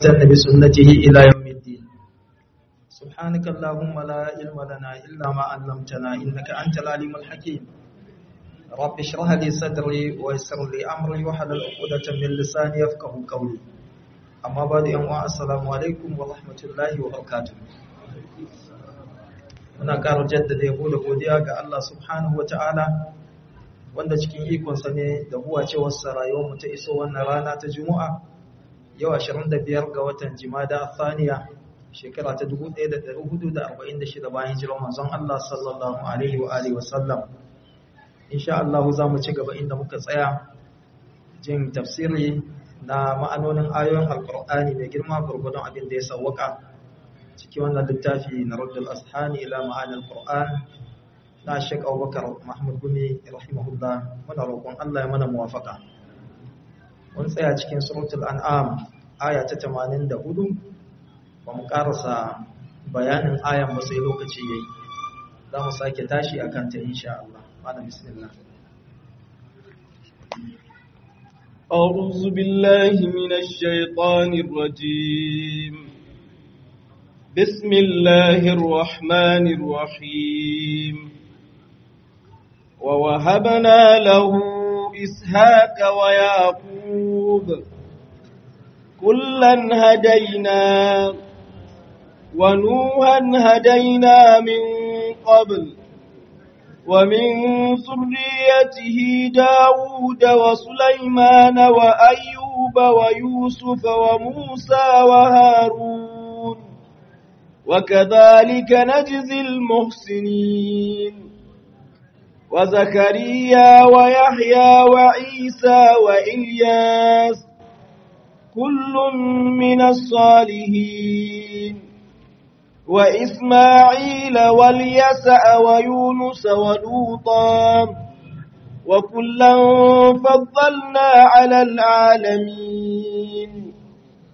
واستنى بسنته إلى يوم الدين سبحانك اللهم لا علم لنا إلا ما علمتنا إنك أنت العليم الحكيم رب اشرح لي صدري ويسر لي أمري وحلل عقدة من لساني يفقه قولي أما بعد أنواع السلام عليكم ورحمة الله وبركاته muna ƙara jaddada yabo da godiya ga Allah subhanahu wa ta'ala wanda cikin ikonsa ne da huwa cewarsa rayuwarmu ta iso wannan rana ta juma'a yau 25 ga watan jimada thaniya shekara ta 1446 bayan hijirar manzon Allah sallallahu alaihi wa alihi wa sallam insha Allah za mu ci gaba inda muka tsaya jin tafsiri na ma'anonin ayoyin alqur'ani mai girma gurgudun abin da ya sawwaka ciki wannan littafi na Raddul Ashani ila ma'anil Qur'an na Sheikh Abubakar Mahmud Gumi rahimahullah muna roƙon Allah ya mana muwafaka mun tsaya cikin suratul an'am aya ta 84 ba mu karasa bayanin ayan ba sai lokaci yayi za mu sake tashi akan ta insha Allah malam bismillah أعوذ بالله من الشيطان الرجيم بسم الله الرحمن الرحيم ووهبنا له إسحاق ويعقوب كلا هدينا ونوحا هدينا من قبل ومن ذريته داود وسليمان وأيوب ويوسف وموسى وهارون وكذلك نجزي المحسنين وزكريا ويحيى وعيسى وإلياس كل من الصالحين وإسماعيل واليسع ويونس ولوطا وكلا فضلنا على العالمين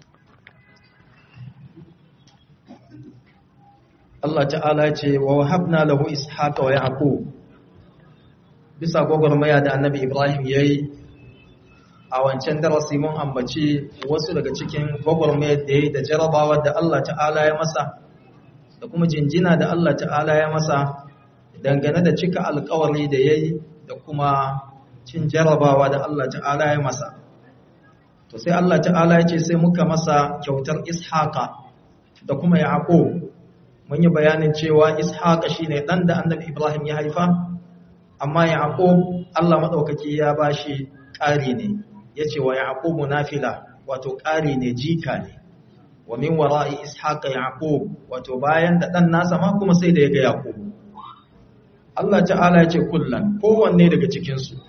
Allah ta'ala ce wa wahabna lahu ishaqa wa yaqub bisa gwagwarmaya da annabi Ibrahim yayi a wancan darasi mun ambaci wasu daga cikin gwagwarmayar da yayi da jarabawa da Allah ta'ala ya masa da kuma jinjina da Allah ta'ala ya masa dangane da cika alkawari da yayi da kuma cin jarabawa da Allah ta'ala ya masa to sai Allah ta'ala ya ce sai muka masa kyautar ishaqa da kuma yaqub mun yi bayanin cewa ishaqa shine dan da annabi ibrahim ya haifa amma yaqub Allah madaukaki ya bashi ƙari ne yace wa yaqubu nafila wato ƙari ne jika ne wa min wara'i ishaqa yaqub wato bayan da dan nasa ma kuma sai da ya ga yaqub Allah ta'ala yace kullan kowanne daga cikin su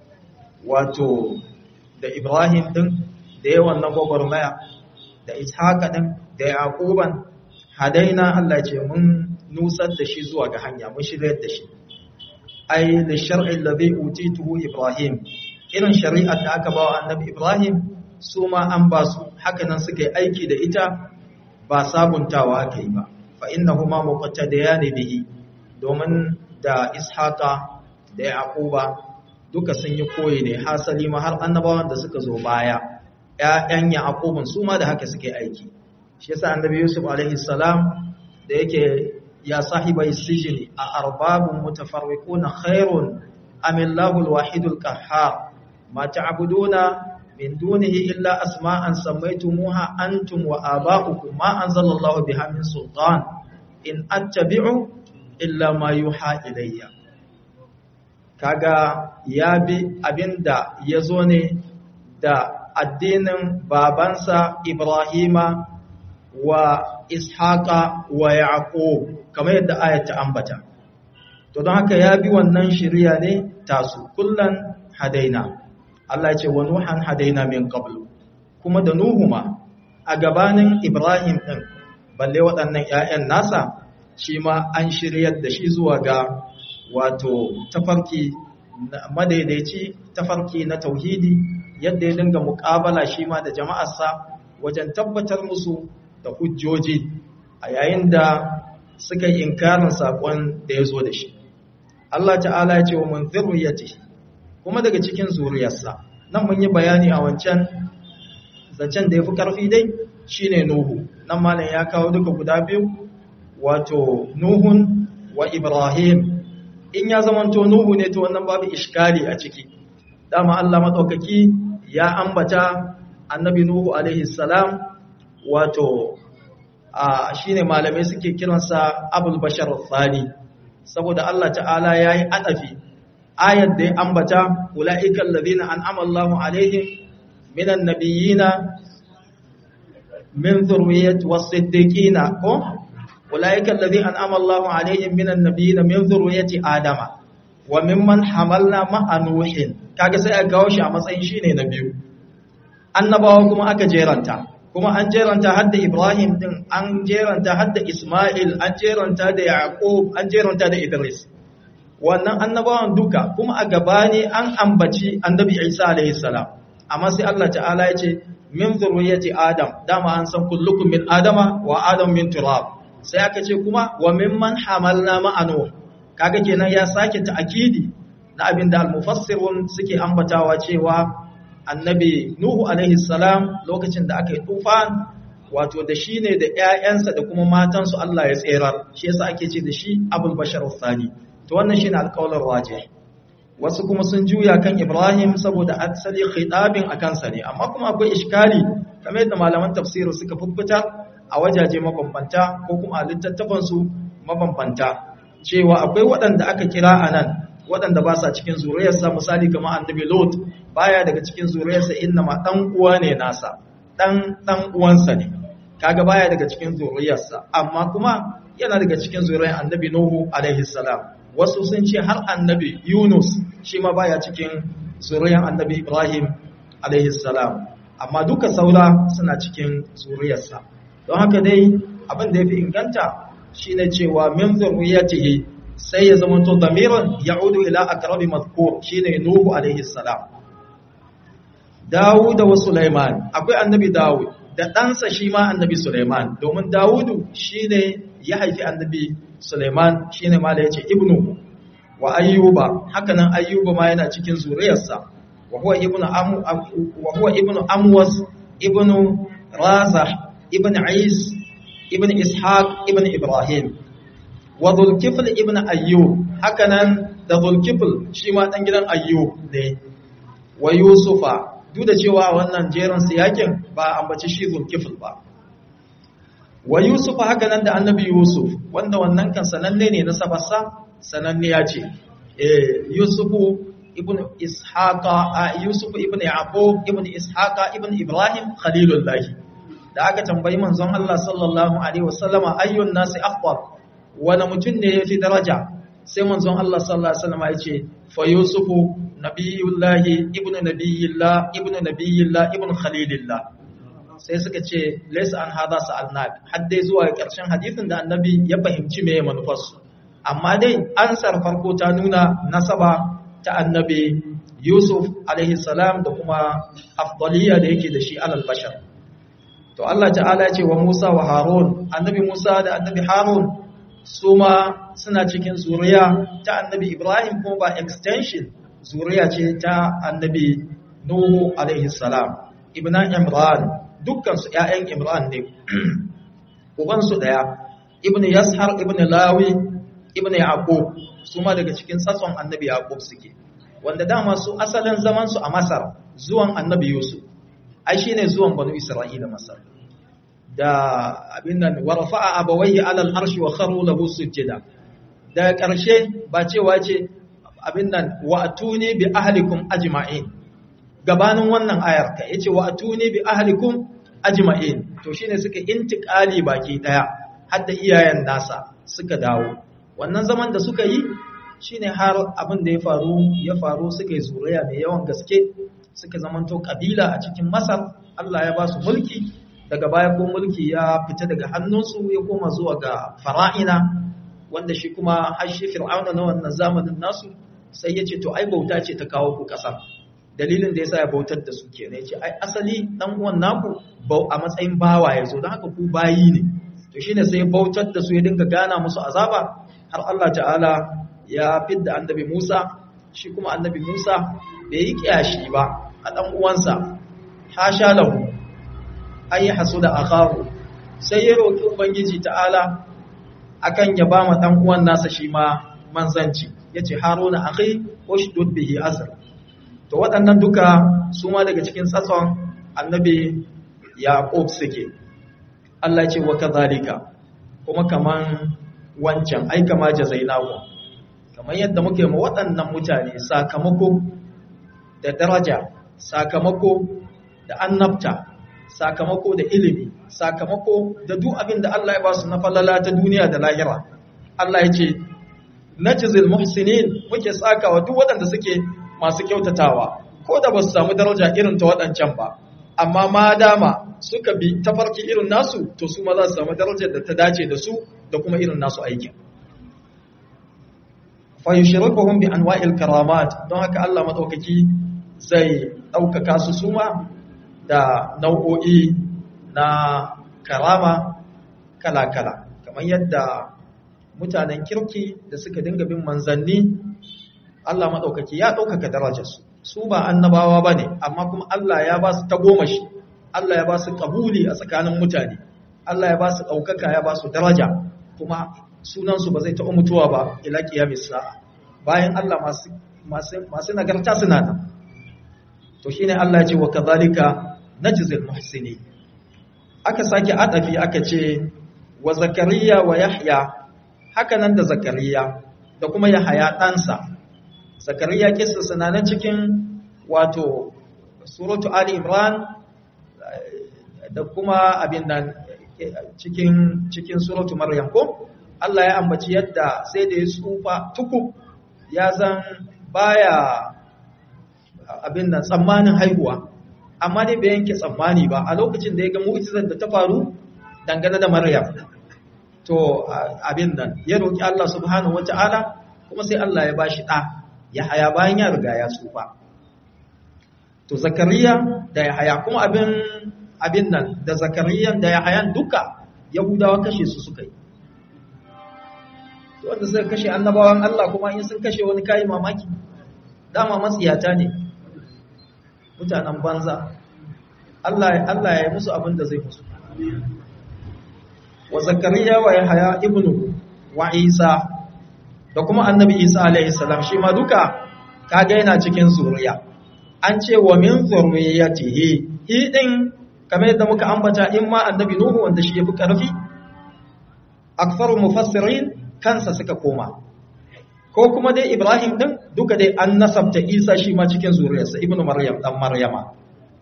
wato da ibrahim din da yawan na gwagwarmaya da ishaqa din da yaquban hadaina Allah ce mun nusar da shi zuwa ga hanya mun shiryar da shi ai da shar'i alladhi utituhu ibrahim irin shari'ar da aka bawa annabi ibrahim su ma an ba su haka nan suka yi aiki da ita ba sabuntawa aka yi ba fa innahuma muqattadiyani bihi domin da ishaqa da yaquba duka sun yi koyi ne hasali ma har annabawan da suka zo baya ƴaƴan yaqubun su ma da haka suke aiki shi yasa annabi yusuf alaihi salam da yake ya sahibai sijini a arbabun mutafarriquna khairun am illahu alwahidul qahhar ma ta'buduna min dunihi illa asma'an sammaytumuha antum wa aba'ukum ma anzalallahu biha min sultan in attabi'u illa ma yuha ilayya kaga ya bi abinda yazo ne da addinin babansa Ibrahima wa ishaqa wa yaqub kamar yadda ayat ta ambata to don haka ya bi wannan shari'a ne tasu kullan hadaina Allah ya ce wa nuhan hadaina min qablu kuma da nuhu ma a gabanin ibrahim din balle waɗannan ƴaƴan nasa shi ma an shiryar da shi zuwa ga wato tafarki madaidaici tafarki na tauhidi yadda ya dinga muƙabala shi ma da jama'arsa wajen tabbatar musu da hujjoji a yayin da suka yi inkarin saƙon da ya zo da shi. Allah ta'ala ya ce wa mun zurriyati kuma daga cikin zuriyarsa nan mun yi bayani a wancan zancen da ya fi ƙarfi dai shine nuhu nan malam ya kawo duka guda biyu wato nuhun wa ibrahim in ya zamanto nuhu ne to wannan babu iskali a ciki dama Allah madaukaki ya ambata annabi nuhu alaihi salam wato a shine malamai suke kiransa abul bashar thani saboda Allah ta'ala yayi adafi ayat da ya ambata ulaiikal ladina an'ama Allahu alaihim minan nabiyina min dhurriyyati was-siddiqina ko ulaiikal ladina an'ama Allahu alaihim minan nabiyina min dhurriyyati adama wa mimman hamalna ma'a nuhin kaga sai aka kawo shi a matsayin shine na biyu annabawa kuma aka jeranta kuma an jeranta hadda Ibrahim din an jeranta hadda Ismail an jeranta da Yaqub an jeranta da Idris wannan annabawan duka kuma a gabani an ambaci annabi Isa alaihi salam amma sai Allah ta'ala ya ce min zurriyyati Adam dama an san kullukum min Adama wa Adam min turab sai aka ce kuma wa mimman hamalna ma'anu kaga kenan ya sake ta'kidi na abinda al-mufassirun suke ambatawa cewa annabi Nuhu alaihi salam lokacin da aka yi tufan wato da shi ne da ‘ya'yansa da kuma matansu Allah ya tserar shi yasa ake ce da shi abul bashar Sani to wannan shi ne alƙawalar waje wasu kuma sun juya kan Ibrahim saboda asali khitabin a kansa ne amma kuma akwai iskali kamar yadda malaman tafsiru suka fuffuta a wajaje mabambanta ko kuma a littattafansu mabambanta cewa akwai waɗanda aka kira a nan waɗanda ba sa cikin zuriyarsa misali kamar annabi Lot baya daga cikin zuriyarsa inna ma dan uwa ne nasa dan dan uwansa ne kaga baya daga cikin zuriyarsa amma kuma yana daga cikin zuriyar annabi Nuhu alaihi salam wasu sun ce har annabi Yunus shi ma baya cikin zuriyar annabi Ibrahim alaihi salam amma duka saura suna cikin zuriyarsa don haka dai abin da yafi inganta shine cewa min zuriyatihi sai ya zama to damiran ya'udu ila aqrabi madhkur shine nuhu alaihi salam Dawud wa Sulaiman akwai annabi Dawud da ɗansa shi ma annabi Sulaiman domin Dawudu shine ya haifi annabi Sulaiman shine ma da yace ibnu wa ayyuba hakanan ayyuba ma yana cikin zuriyarsa wa huwa ibnu am wa huwa ibnu amwas ibnu razah ibnu ais ibnu ishaq ibnu ibrahim wa dhulkifl ibnu ayyub hakanan da dhulkifl shi ma dan gidan ayyub ne wa yusufa duk da cewa wannan jerin siyakin ba ambaci shi zulkifil ba wa yusuf haka nan da annabi yusuf wanda wannan kan sananne ne na sabarsa sananne ya ce yusufu ibn ishaqa yusuf ibn yaqub ibn ishaqa ibn ibrahim khalilullahi da aka tambayi manzon Allah sallallahu alaihi wasallama ayyun nasi afdal wani mutum ne yafi daraja sai manzon Allah sallallahu alaihi wasallama ya ce fa yusufu nabiyullahi ibnu nabiyillah ibnu nabiyillah ibnu khalilillah sai suka ce laysa an hada sa'alnak har dai zuwa ƙarshen hadisin da annabi ya fahimci me manufarsu amma dai ansar farko ta nuna nasaba ta annabi Yusuf alaihi salam da kuma afdaliya da yake da shi alal bashar to Allah ta'ala ce wa Musa wa Harun annabi Musa da annabi Harun su ma suna cikin zuriya ta annabi Ibrahim kuma ba extension zuriya ce ta annabi Nuhu alaihi salam ibn Imran dukkan su ƴaƴan Imran ne uban su daya ibn Yashar ibn Lawi ibn Yaqub su ma daga cikin tsatson annabi Yaqub suke wanda dama su asalin zaman su a Masar zuwan annabi Yusuf ai shine zuwan banu Isra'ila Masar da abin nan wa rafa'a abawayhi 'ala al-arshi wa kharu lahu sujada da ƙarshe ba cewa ce abin nan wa atuni bi ahlikum ajma'in gabanin wannan ayar ka yace wa atuni bi ahlikum ajma'in to shine suka intiqali baki daya har da iyayen nasa suka dawo wannan zaman da suka yi shine har abin da ya faru ya faru suka yi zuriya mai yawan gaske suka zamanto kabila a cikin Masar Allah ya ba su mulki daga baya ko mulki ya fita daga hannunsu ya koma zuwa ga fara'ina wanda shi kuma har shi fir'auna na wannan zamanin nasu sai ya ce to ai bauta ce ta kawo ku ƙasa dalilin da yasa ya bautar da su kenan ya ce ai asali dan uwan naku a matsayin bawa ya zo don haka ku bayi ne to shine sai ya bautar da su ya dinga gana musu azaba har Allah ta'ala ya fidda annabi Musa shi kuma annabi Musa bai yi kiyashi ba a dan uwansa hasha lahu ay hasuda akahu sai ya roki ubangiji ta'ala akan ya ba ma dan uwan nasa shi ma manzanci yace haruna akhi ushdud bihi azr to waɗannan duka su ma daga cikin tsatson annabi yaqub suke Allah ce wa kadhalika kuma kaman wancan ai kama jazainahu kamar yadda muke ma waɗannan mutane sakamako da daraja sakamako da annabta sakamako da ilimi sakamako da duk abin da Allah ya ba su na falala ta duniya da lahira Allah ya ce najzil muhsinin muke sakawa duk waɗanda suke masu kyautatawa ko da ba su samu daraja irin ta waɗancan ba amma ma dama suka bi tafarki irin nasu to su ma za su samu darajar da ta dace da su da kuma irin nasu aikin fa yushrifuhum bi anwa'il karamat don haka Allah madaukaki zai daukaka su suma da nau'o'i na karama kala-kala kamar yadda mutanen kirki da suka dinga bin manzanni Allah madaukaki ya daukaka darajarsu su ba annabawa bane amma kuma Allah ya ba su tagomashi Allah ya ba su kabuli a tsakanin mutane Allah ya ba su daukaka ya ba su daraja kuma sunansu ba zai taɓa mutuwa ba ila kiyamis sa'a bayan Allah masu masu nagarta suna nan to shine Allah ya ce wa kadhalika najzil muhsini aka sake adafi aka ce wa zakariya wa yahya haka nan da zakariya da kuma yahya ɗansa zakariya kissa sananan cikin wato suratu ali imran da kuma abin nan cikin cikin suratu maryam ko Allah ya ambaci yadda sai da ya tsufa tukub ya zan baya abin nan tsammanin haihuwa amma dai bai yanke tsammani ba a lokacin da ya ga mu'jizar da ta faru dangane da maryam to abin nan ya roki Allah subhanahu wataala kuma sai Allah ya bashi da ya haya bayan ya riga ya tsufa to zakariya da ya haya kuma abin abin nan da zakariya da ya hayan duka yahudawa kashe su suka yi to wanda suka kashe annabawan Allah kuma in sun kashe wani kayi mamaki dama matsiyata ne mutanen banza Allah Allah ya yi musu abin da zai musu wa zakariya wa yahya ibnu wa isa da kuma annabi isa alaihi salam shi ma duka kaga yana cikin zuriya an ce wa min zurriyatihi hi din kamar yadda muka ambata in ma annabi nuhu wanda shi yafi karfi aktharu mufassirin kansa suka koma ko kuma dai ibrahim din duka dai an nasabta isa shi ma cikin zuriyarsa ibnu maryam dan maryama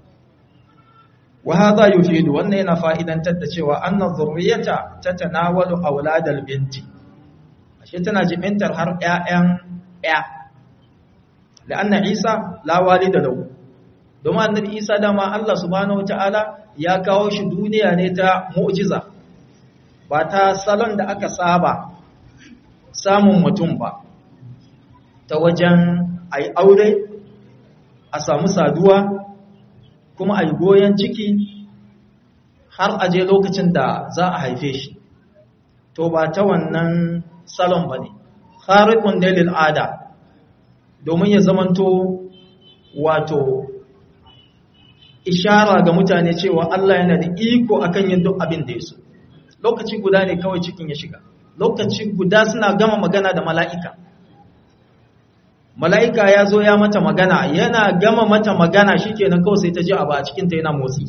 wa hadha yufidu wannan yana fa'idantar da cewa anna zurriyata tatanawalu auladal binti ashe tana jibintar har ƴaƴan ƴa la'anna isa la walida lahu domin annabi isa dama Allah subhanahu wataala ya kawo shi duniya ne ta mu'jiza ba ta salon da aka saba samun mutum ba ta wajen ai aure a samu saduwa kuma ai goyon ciki har aje lokacin da za a haife shi to ba ta wannan salon ba ne kharikun dalil ada domin ya zamanto wato ishara ga mutane cewa Allah yana da iko akan yin duk abin da ya so lokaci guda ne kawai cikin ya shiga lokaci guda suna gama magana da mala'ika mala'ika ya zo ya mata magana yana gama mata magana shikenan kawai sai ta ji abu a cikinta yana motsi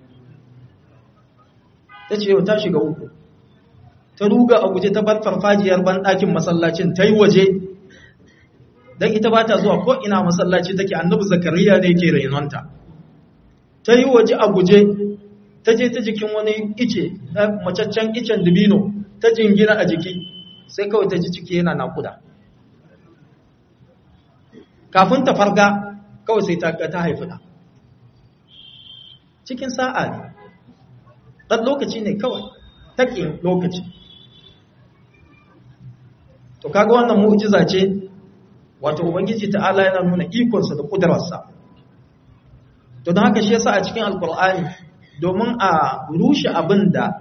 ta ce ta shiga uku ta ruga a guje ta bar farfajiyar banɗakin masallacin ta yi waje don ita ba ta zuwa ko'ina masallaci take annabi zakariya ne ke rainonta ta yi waje a guje ta je ta jikin wani ice macaccen icen dubino ta jingina a jiki sai kawai ta ji ciki yana nakuda kafin ta farga kawai sai ta haifi da cikin sa'a ne ɗan lokaci ne kawai taƙin lokaci to kaga wannan mu'jiza ce wato ubangiji ta'ala yana nuna ikonsa da ƙudurarsa to don haka shi yasa a cikin alkur'ani domin a rushe abin da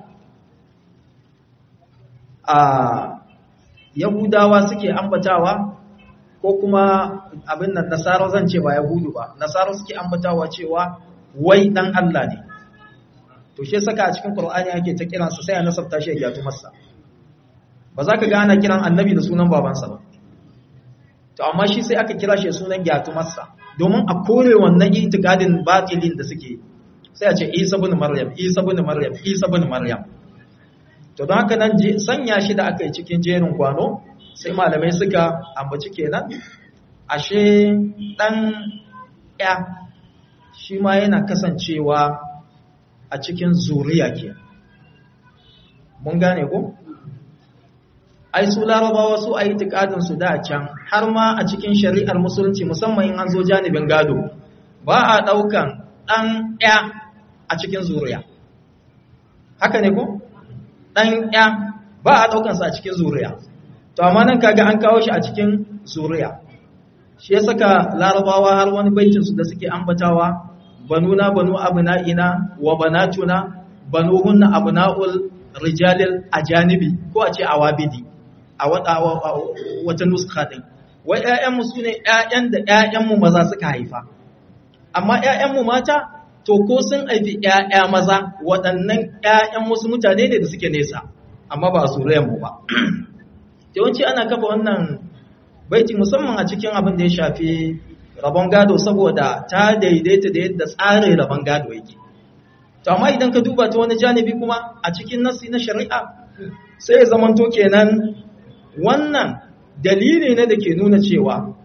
a yahudawa suke ambatawa ko kuma abin nan nasara zan ce ba yahudu ba nasara suke ambatawa cewa wai dan Allah ne to shi saka a cikin Qur'ani ake ta kiransa sai a nasabta shi ya masa ba za ka ga ana kiran annabi da sunan babansa ba to amma shi sai aka kira shi sunan gyatumarsa domin a kore wannan itikadin batilin da suke sai a ce Isa ibn Maryam Isa ibn Maryam Isa ibn Maryam to don haka nan sanya shi da aka yi cikin jerin kwano sai malamai suka ambaci kenan ashe dan ya shi ma yana kasancewa a cikin zuriya ke mun gane ko ai su larabawa su a yi su da can har ma a cikin shari'ar musulunci musamman in an zo janibin gado ba a ɗaukan ɗan ya a cikin zuriya haka ne ko ɗan ya ba a ɗaukansa a cikin zuriya to amma nan kaga an kawo shi a cikin zuriya shi ya saka larabawa har wani baitinsu da suke ambatawa banuna banu abna'ina wa banatuna banuhunna abna'ul rijalil ajanibi ko a ce awabidi a wata nuska din wai ƴaƴanmu sune ƴaƴan da ƴaƴanmu maza suka haifa amma ƴaƴanmu mata to ko sun haifi ƴaƴa maza waɗannan ƴaƴan wasu mutane ne da suke nesa amma ba su mu ba yawanci ana kafa wannan baiti musamman a cikin abin da ya shafi rabon gado saboda ta daidaita da yadda tsarin rabon gado yake to amma idan ka duba ta wani janibi kuma a cikin nasi na shari'a sai ya zamanto kenan wannan dalili ne da ke nuna cewa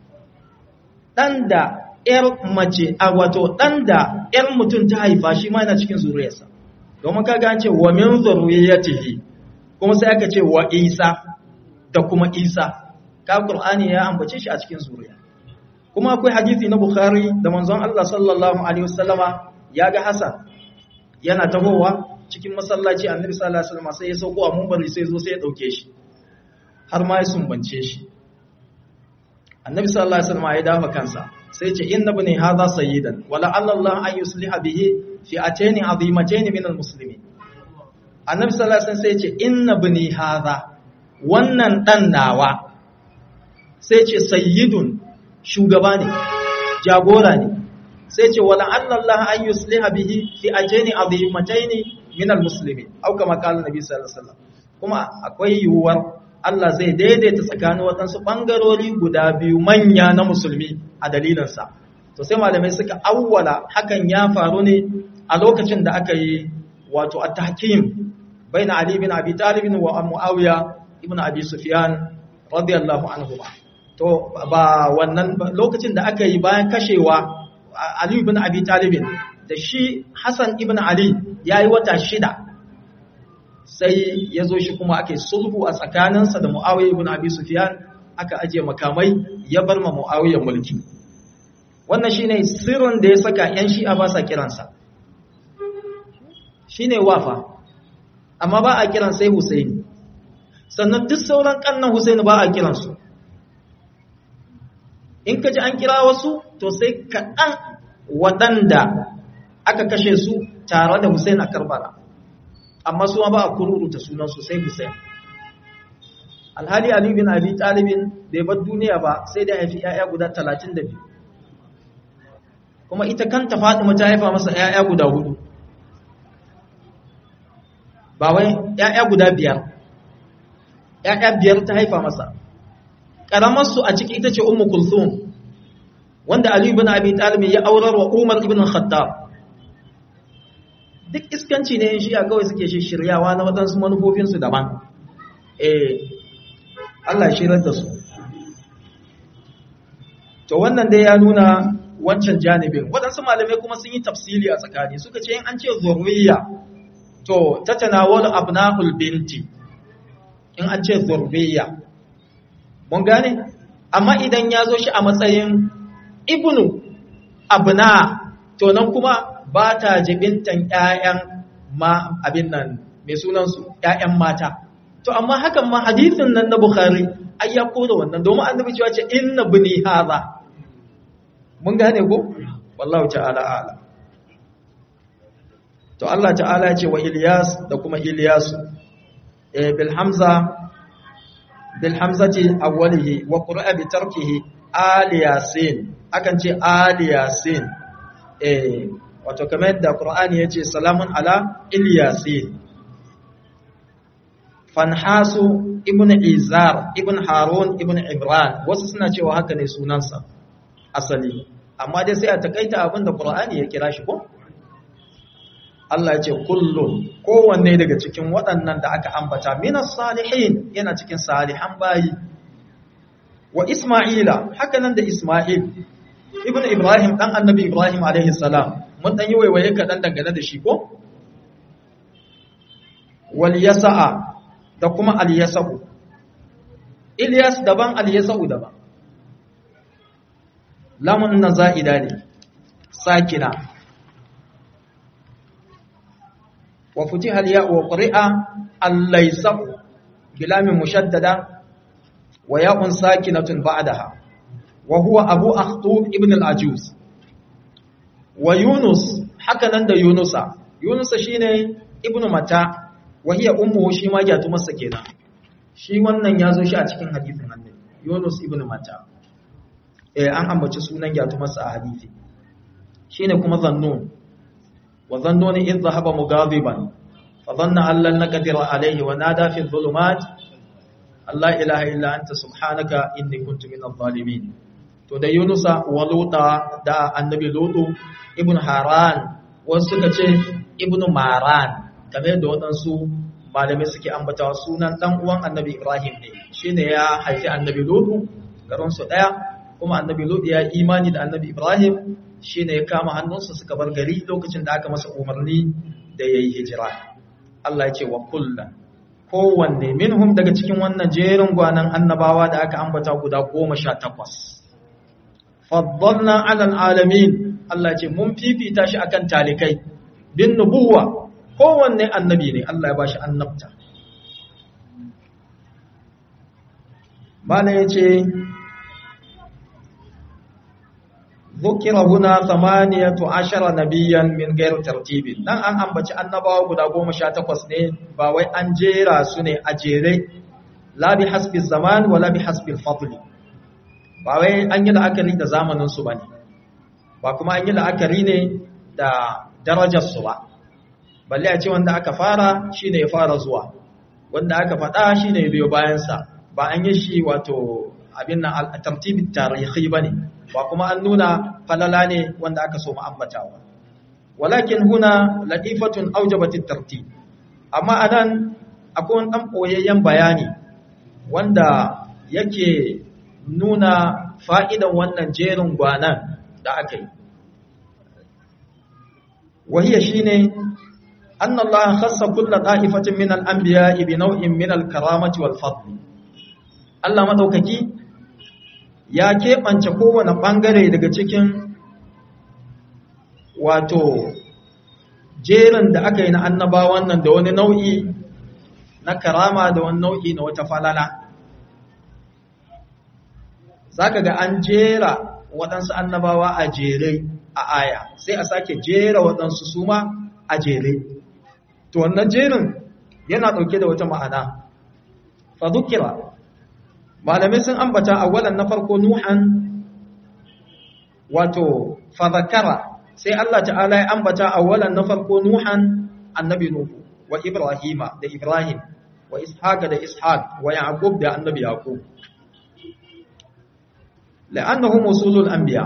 ɗan da ‘yar mace a wato ɗan da ‘yar mutum ta haifa shi ma yana cikin zuriyarsa domin ka gance wa min zuriyatihi kuma sai aka ce wa isa da kuma isa ka Qur'ani ya ambace shi a cikin zuriya kuma akwai hadisi na Bukhari da manzon Allah sallallahu alaihi wasallama ya ga Hassan yana tahowa cikin masallaci Annabi sallallahu alaihi wasallam sai ya sauko a munbari sai zo sai ya dauke shi har ma ya sumbance shi Annabi sallallahu alaihi wasallam ya dafa kansa sai ce inna bani hadha sayyidan wala Allah an yusliha bihi fi atani azimatayn min almuslimin Annabi sallallahu alaihi wasallam sai ce inna bani hadha wannan dan nawa sai ce sayyidun shugaba ne jagora ne sai ce wala Allah an yusliha bihi fi ajani azimataini min almuslimin au kama kala nabi sallallahu alaihi wasallam kuma akwai yiwuwar Allah zai daidaita tsakanin waɗansu ɓangarori guda biyu manya na musulmi a dalilinsa to sai malamai suka awwala hakan ya faru ne a lokacin da aka yi wato at-tahkim baina Ali bin Abi Talib wa Muawiya ibn Abi Sufyan radiyallahu anhu to ba wannan lokacin da aka yi bayan kashewa Ali ibn Abi Talib da shi Hassan ibn Ali yayi wata shida sai ya zo shi kuma ake sulhu a tsakaninsa da Muawiya ibn Abi Sufyan aka aje makamai ya bar ma Muawiya mulki wannan shine sirrin da ya saka yan Shi'a ba sa kiransa shine wafa amma ba a kiran sai Husaini sannan duk sauran kannan Husaini ba a kiransu in ka ji an kira wasu to sai kaɗan waɗanda aka kashe su tare da Hussein a Karbala amma su ba a kururuta sunansu sai Hussein alhali Ali bin Abi Talibin bai bar duniya ba sai da haifi ‘ya'ya guda talatin da biyu kuma ita kanta Fatima ta haifa masa ‘ya'ya guda hudu ba wai ‘ya'ya guda biyar ‘ya'ya biyar ta haifa masa ƙaramarsu a ciki ita ce Ummu Kulthum wanda Ali ibn Abi Talib ya aurar wa Umar ibn Khattab duk iskanci ne shi a kawai suke shiryawa na wadansu manufofinsu daban eh Allah shirar da su to wannan dai ya nuna wancan janibin waɗansu malamai kuma sun yi tafsili a tsakani suka ce in an ce zurriya to ta tanawalu abna'ul binti in an ce zurriya mun gane amma idan ya zo shi a matsayin ibnu abna to nan kuma ba ta jibintan ƴaƴan ma abin nan mai sunansu ƴaƴan mata to amma hakan ma hadisin nan na bukhari ai ya koda wannan domin annabi cewa ce inna bani hadha mun gane ko wallahu ta'ala ala to Allah ta'ala ce wa Ilyas da kuma Ilyas eh bil hamza bil hamzati awwalihi wa qura'a bi tarkihi al yasin akan ce al yasin eh wato kamar yadda Qur'ani yace salamun ala Ilyasin Fanhasu ibn Izar ibn Harun ibn Imran wasu suna cewa haka ne sunansa asali amma dai sai a takaita abin da Qur'ani ya kira shi ko Allah ya ce kullum kowanne daga cikin waɗannan da aka ambata minas salihin yana cikin salihan bayi wa Isma'ila haka nan da Isma'il ibn Ibrahim dan annabi Ibrahim alaihi salam mun dan yi waiwaye kaɗan dangane da shi ko wal yasa'a da kuma al yasa'u Ilyas daban al yasa'u daban lamun nan za'ida ne sakina wa futiha al ya'u wa qari'a al laysa'u bilamin mushaddada wa ya'un sakinatun ba'daha wa huwa abu akhtub ibn al-ajuz wa yunus haka nan da yunusa yunusa shine ibn mata wa hiya ummuhu shi ma gyatu masa kenan shi wannan yazo shi a cikin hadisin annabi yunus ibn mata eh an ambaci sunan gyatu masa a hadisi shine kuma zannun wa zannuni idh dhahaba mughadiban fa dhanna an lan naqdira alayhi wa nada fi dhulumat Allah ilaha illa anta subhanaka inni kuntu minadh zalimin to da Yunusa wa Luta da annabi Lutu ibn Haran wasu suka ce ibn Maran kamar yadda waɗansu malamai suke ambatawa sunan dan uwan annabi Ibrahim ne shine ya haifi annabi Lutu garin su daya kuma annabi Lutu ya imani da annabi Ibrahim shine ya kama hannunsa suka bar gari lokacin da aka masa umarni da yayi hijira Allah ya ce wa kullan kowanne minhum daga cikin wannan jerin gwanan annabawa da aka ambata guda goma sha takwas faddalna alal alamin Allah ce mun fifita shi akan talikai bin nubuwa kowanne annabi ne Allah ya bashi annabta bana yace ذكر هنا ثمانية عشر نبيا من غير ترتيب dan an ambaci annabawa guda 18 ne ba wai an jera su ne a jere la bi hasbi zaman wala bi hasbi al-fadl ba wai an yi la'akari da zamanin su bane ba kuma an yi la'akari ne da darajar su ba balle a ce wanda aka fara shine ya fara zuwa wanda aka faɗa shine ya biyo bayan sa ba an yi shi wato abin nan al-tartib tarihi bane ba kuma an nuna falala ne wanda aka so ma'ambatawa walakin huna latifatun aujabatit tartib amma anan akwai wani dan koyayyen bayani wanda yake nuna fa'idan wannan jerin gwanan da aka yi wahiya shine anna Allah khassa kullu ta'ifatin min al-anbiya'i bi naw'in min al-karamati wal fadl Allah madaukaki ya keɓance kowane ɓangare daga cikin wato jerin da aka yi na annabawan nan da wani nau'i na karama da wani nau'i na wata falala za ka ga an jera waɗansu annabawa a jere a aya sai a sake jera waɗansu suma a jere to wannan jerin yana ɗauke da wata ma'ana fa dukira malamai sun ambata awalan na farko nuhan wato fadhakara sai Allah ta'ala ya ambata awalan na farko nuhan annabi nuhu wa ibrahima da ibrahim wa ishaqa da ishaq wa yaqub da annabi yaqub la'annahum usulul anbiya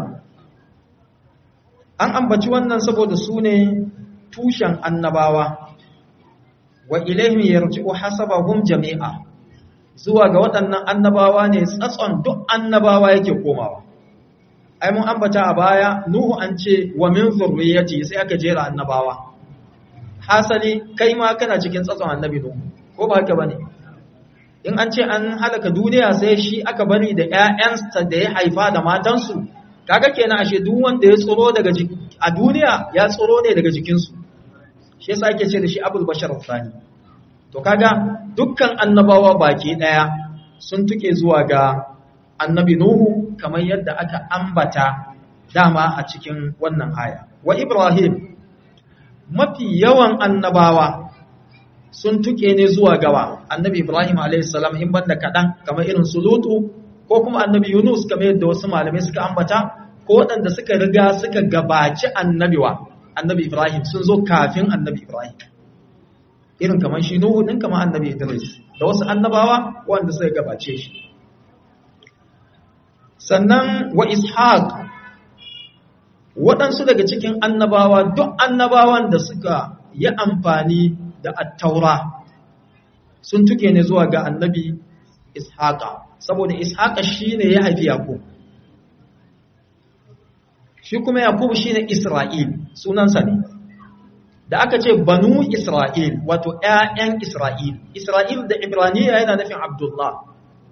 an ambaci wannan saboda su ne tushen annabawa wa ilaihim yarji'u hasabahum jami'a zuwa ga waɗannan annabawa ne tsatson duk annabawa yake komawa ai mun ambata a baya nuhu an ce wa min zurriyyati sai aka jera annabawa hasali kai ma kana cikin tsatson annabi nuhu ko ba haka bane in an ce an halaka duniya sai shi aka bari da ƴaƴansa da ya haifa da matansu kaga kenan ashe duk wanda ya tsoro daga a duniya ya tsoro ne daga jikinsu shi yasa ake ce da shi abul bashar thani to kaga dukkan annabawa baki daya sun tuke zuwa ga annabi nuhu kamar yadda aka ambata dama a cikin wannan aya wa ibrahim mafi yawan annabawa sun tuke ne zuwa gawa annabi ibrahim a.s. in banda kaɗan kamar irin su lutu ko kuma annabi yunus kamar yadda wasu malamai suka ambata ko waɗanda suka riga suka gabaci annabiwa annabi Ibrahim sun zo kafin annabi Ibrahim irin kamar shi Nuhu din kamar annabi Idris da wasu annabawa wanda suka gabace shi sannan wa Ishaq waɗansu daga cikin annabawa duk annabawan da suka yi amfani da attaura sun tuke ne zuwa ga annabi Ishaqa saboda Ishaqa shine ya haifi Yakub shi kuma Yakub shine Isra'il sunansa ne da aka ce banu Isra'il wato ƴaƴan Isra'il Isra'il da Ibraniya yana nufin Abdullah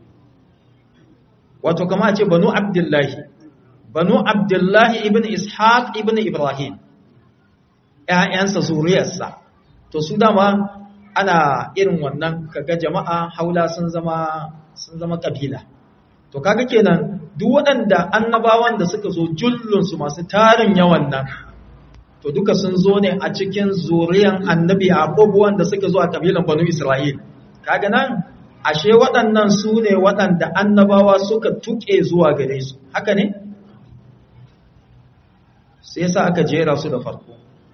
wato kama a ce banu Abdullahi banu Abdullahi ibn Ishaq ibn Ibrahim ƴaƴansa zuriyarsa to su dama ana irin wannan kaga jama'a haula sun zama sun zama kabila to kaga kenan duk waɗanda annabawan da suka zo jullunsu masu tarin yawan nan to duka sun zo ne a cikin zuriyan annabi abubuwan da suka zo a kabilan banu isra'il kaga nan ashe waɗannan su ne waɗanda annabawa suka tuke zuwa gare su haka ne sai yasa aka jera su da farko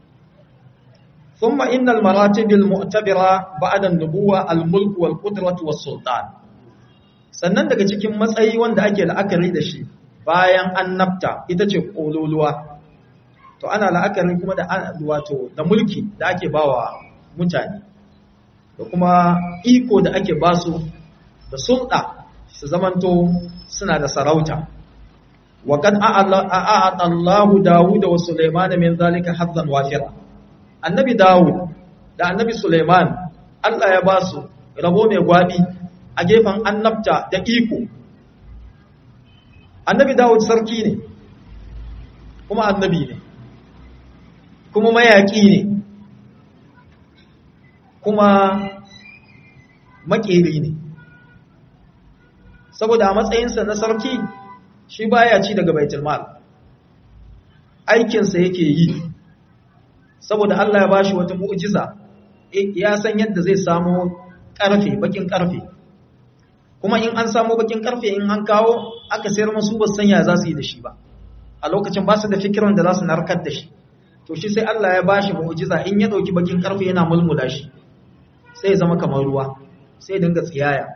ثم إن المراتب المعتبرة بعد النبوة الملك والقدرة والسلطان sannan daga cikin matsayi wanda ake la'akari da shi bayan annabta ita ce ƙololuwa to ana la'akari kuma da wato da mulki da ake bawa mutane da kuma iko da ake basu da sulɗa su zamanto suna da sarauta wa kan a'ata Allahu Dawud wa Sulaiman min zalika hazzan wafira annabi Dawud da annabi Sulaiman Allah ya ba su rabo mai gwabi a gefen annabta da iko annabi Dawud sarki ne kuma annabi ne kuma mayaki ne kuma makeri ne saboda a matsayinsa na sarki shi baya ci daga baitul mal aikinsa yake yi saboda Allah ya bashi wata mu'jiza ya san yadda zai samu karfe bakin karfe kuma in an samu bakin karfe in an kawo aka sayar masu ba san ya za su yi da shi ba a lokacin ba su da fikiran da za su narkar da shi to shi sai Allah ya bashi mu'jiza in ya dauki bakin karfe yana mulmula shi sai ya zama kamar ruwa sai dinga tsiyaya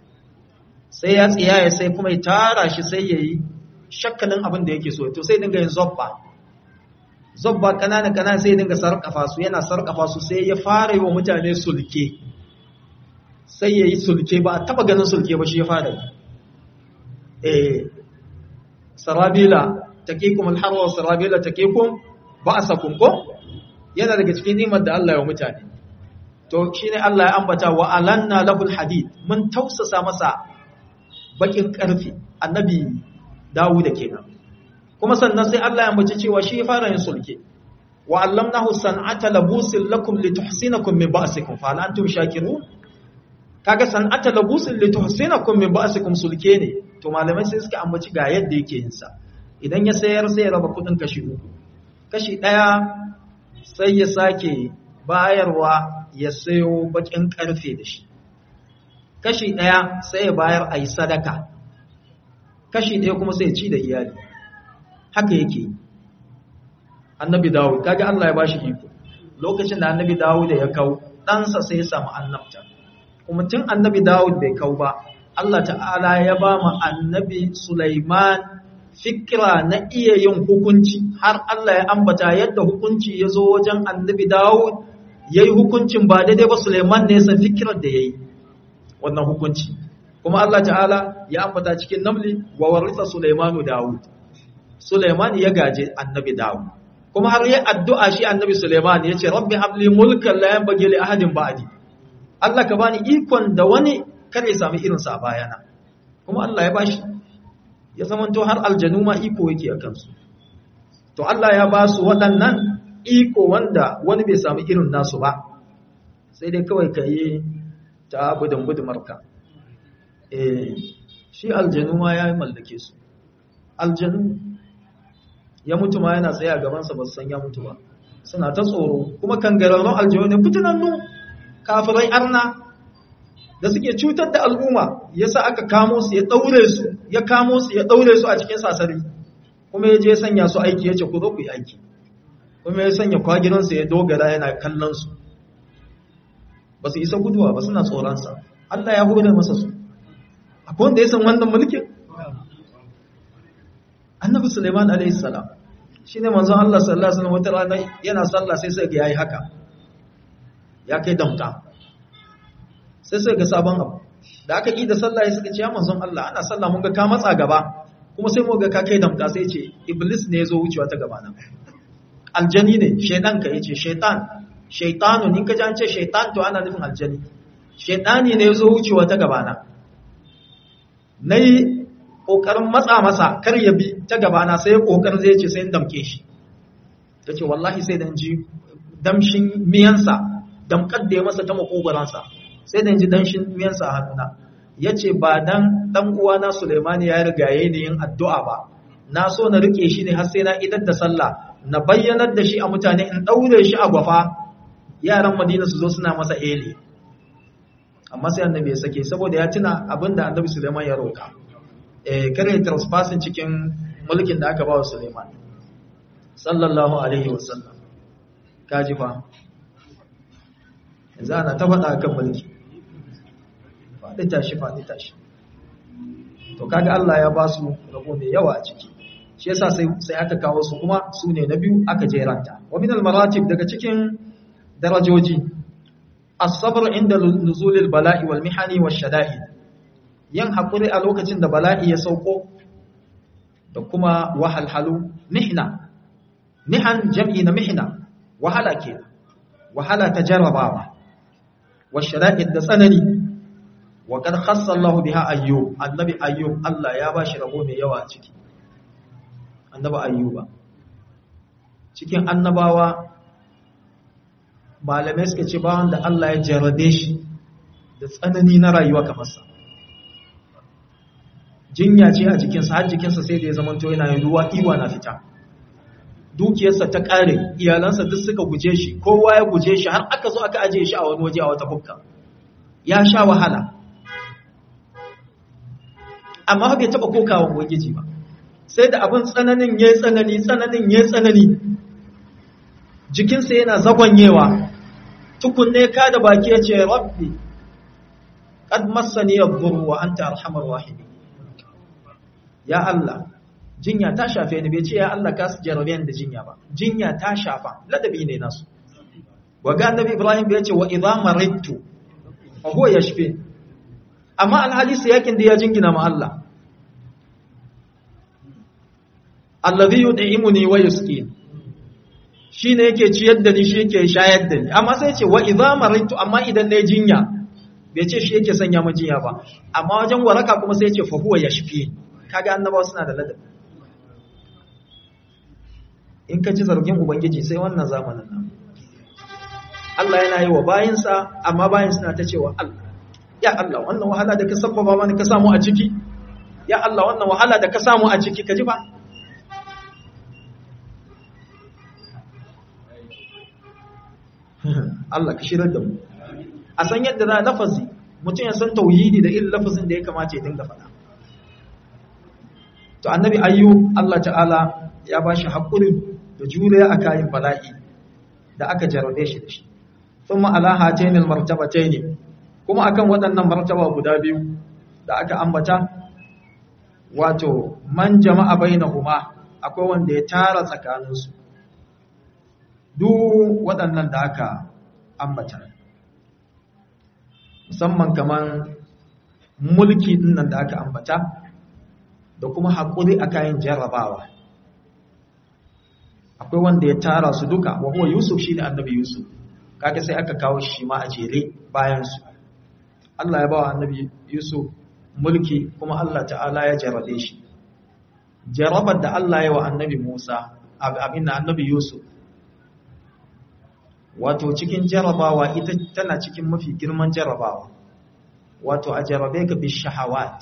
sai ya tsiyaya sai kuma ya tara shi sai ya yi shakkalin abin da yake so to sai dinga yin zobba zobba kanana kanana sai dinga sarkafa su yana sarkafa su sai ya fara yi wa mutane sulke sai ya yi sulke ba a taba ganin sulke ba shi ya fara yi eh sarabila taqikum alharwa wa sarabila taqikum ba'sakum ko yana daga cikin nimar da Allah ya mutane to shine Allah ya ambata wa alanna lahul hadid mun tausasa masa bakin karfi annabi Dawud kenan kuma sannan sai Allah ya ambaci cewa shi ya fara yin sulke wa allamnahu san'ata labusin lakum lituhsinakum min ba'sikum fa hal antum shakirun kaga san'ata labusin lituhsinakum min ba'sikum sulke ne to malamai sai suka ambaci ga yadda yake yin sa idan ya sayar sai ya raba kudin kashi uku kashi daya sai ya sake bayarwa ya sayo bakin karfe da shi kashi daya sai ya bayar ayi sadaka kashi daya kuma sai ya ci da iyali haka yake annabi dawud kaga Allah ya bashi iko lokacin da annabi dawud ya kau ɗansa sai ya samu annabta kuma tun annabi dawud bai kau ba Allah ta'ala ya ba mu annabi Sulaiman fikira na iya yin hukunci har Allah ya ambata yadda hukunci ya zo wajen annabi dawud ya yi hukuncin ba daidai ba Sulaiman ne san fikirar da ya yi wannan hukunci kuma Allah ta'ala ya ambata cikin namli wa warisa Sulaimanu dawud Suleiman ya gaje annabi Dawud kuma har yi addu'a shi annabi Suleiman ya ce rabbi habli mulkan la yanbaghi li ahadin ba'di Allah ka bani ikon da wani kar ya sami irin sa a bayana kuma Allah ya bashi ya zamanto har aljanu ma iko yake a kansu to Allah ya ba su waɗannan iko wanda wani bai sami irin nasu ba sai dai kawai ka yi ta budin budumarka eh shi aljanu ma ya mallake su aljanu ya mutu ma yana tsaye a gabansa ba su san ya mutu ba suna ta tsoro kuma kangararrun aljanu ne fitinannu kafirai arna da suke cutar da al'umma yasa aka kamo su ya daure su ya kamo su ya daure su a cikin sasari kuma ya je sanya su aiki ya ce ku zo ku yi aiki ku kuma ya sanya kwagiransa ya dogara yana kallon su ba su isa guduwa ba suna tsoronsa Allah ya hore masa su akwai wanda ya san wannan mulkin annabi suleiman a.s. shi ne manzon Allah sallallahu Alaihi wasallam wata rana yana sallah sai sai ga yayi haka ya kai damta sai sai ga sabon abu da aka yi da sallah ya suka ce ya manzon Allah ana sallah mun ga ka matsa gaba kuma sai mu ga ka kai damta sai ce iblis ne ya zo wucewa ta gaba nan aljani ne shaidan ka yace shaitan shaitanun in ka ji an ce shaitan to ana nufin aljani shaitani ne ya zo wucewa ta gaba na nayi kokarin matsa masa kar ya bi ta gaba na sai kokarin zai ce sai in damke shi yace wallahi sai dan ji damshin miyansa damkar da ya masa ta makogoransa sai da ji danshin miyansa a hannuna yace ba dan dan uwana Sulaimani ya rigaye ni yin addu'a ba na so na rike shi ne har sai na idar da sallah na bayyanar da shi a mutane in daure shi a gwafa yaran Madina su zo suna masa eli amma sai annabi ya sake saboda ya tuna abinda annabi Sulaiman ya roka eh kare trespassing cikin mulkin da aka ba wa Sulaiman sallallahu alaihi wasallam kaji fa yanzu ana ta faɗa kan mulki faɗi tashi faɗi tashi to kaga Allah ya ba su rabo mai yawa a ciki shi yasa sai sai aka kawo su kuma su ne na biyu aka jeranta wa min al maratib daga cikin darajoji as-sabr inda nuzulil bala'i wal mihani wash shada'id yin hakuri a lokacin da bala'i ya sauko da kuma wahalhalu mihna mihan jam'i na mihna wahala ke wahala ta jarrabawa wash shada'id da tsanani wa kad khassa Allah biha ayyub annabi ayyub Allah ya bashi rabo mai yawa ciki annabi ayyuba cikin annabawa malamai suka ce ba wanda Allah ya jarrabe shi da tsanani na rayuwa kamar sa jinya ce a jikinsa har jikinsa sai da ya zamanto yana yin ruwa iwa na fita dukiyarsa ta kare iyalansa duk suka guje shi kowa ya guje shi har aka zo aka ajiye shi a wani waje a wata bukka ya sha wahala amma bai taɓa kokawa ubangiji ba sai da abin tsananin ya tsanani tsananin ya tsanani jikinsa yana zagonyewa tukunne ka da baki ya ce rabbi qad massani yadhurru wa anta arhamar rahimi ya Allah jinya ta shafe ni bai ce ya Allah ka su jarabe da jinya ba jinya ta shafa ladabi ne nasu waga annabi Ibrahim bai ce wa idza maridtu fa huwa yashfi amma alhadisi yakin da ya jingina ma Allah alladhi yud'imuni wa yusqin shine yake ciyar da ni shi yake shayar da ni amma sai ce wa idza maritu amma idan nayi jinya bai ce shi yake sanya mu jinya ba amma wajen waraka kuma sai ya ce fa huwa yashfi kaga annabawa suna da ladabi in ka ci zargin ubangiji sai wannan zamanin nan Allah yana yi wa bayinsa amma bayin suna ta cewa Allah ya Allah wannan wahala da ka sabbaba mana ka samu a ciki ya Allah wannan wahala da ka samu a ciki ka ji ba Allah ka shirar da mu a san yadda za lafazi mutum ya san tauhidi da irin lafazin da ya kamata ya dinga faɗa to annabi ayyu Allah ta'ala ya bashi hakuri da juriya a kayan bala'i da aka jarabe shi da shi thumma ala hatainil martabatayn kuma akan waɗannan martaba guda biyu da aka ambata wato man jama'a bainahuma akwai wanda ya tara tsakaninsu duk waɗannan da aka ambata musamman kaman mulki dinnan da aka ambata da kuma haƙuri a kayan jarrabawa akwai wanda ya tara su duka wa huwa yusuf shine annabi yusuf kaga sai aka kawo shi ma a jere bayan su Allah ya ba wa annabi yusuf mulki kuma Allah ta'ala ya jarrabe shi jarrabar da Allah ya wa annabi Musa abin da annabi Yusuf wato cikin jarrabawa ita tana cikin mafi girman jarrabawa wato a jarrabe ka bi shahawat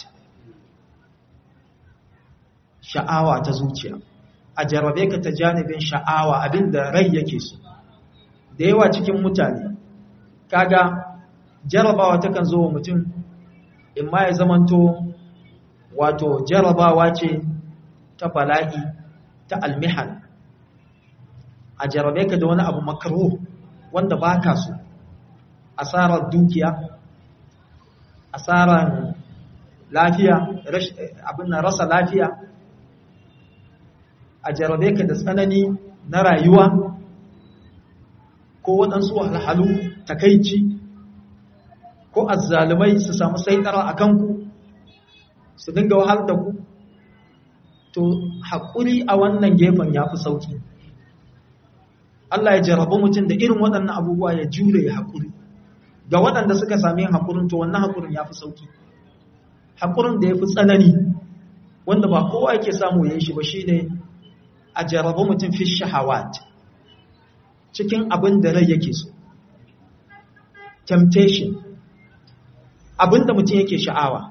sha'awa ta zuciya a jarrabe ka ta janibin sha'awa abinda rai yake so da yawa cikin mutane kaga jarrabawa takan zo wa mutum in ma ya zamanto wato jarrabawa ce ta bala'i ta almihan a jarabe ka da wani abu makaro wanda ba ka so asarar dukiya asarar lafiya abin na rasa lafiya a jarabe ka da tsanani na rayuwa ko waɗansu wahalhalu takaici ko azzalumai su samu saitara a kanku su dinga wahal da ku to haƙuri a wannan gefen ya fi sauƙi Allah ya jarabi mutum da irin waɗannan abubuwa ya jure ya haƙuri ga waɗanda suka sami yin haƙurin to wannan haƙurin ya fi sauƙi haƙurin da ya fi tsanani wanda ba kowa yake samu ya yi shi ba shi ne a jarabi mutum fi shahawat cikin abin da rai yake so temptation abin da mutum yake sha'awa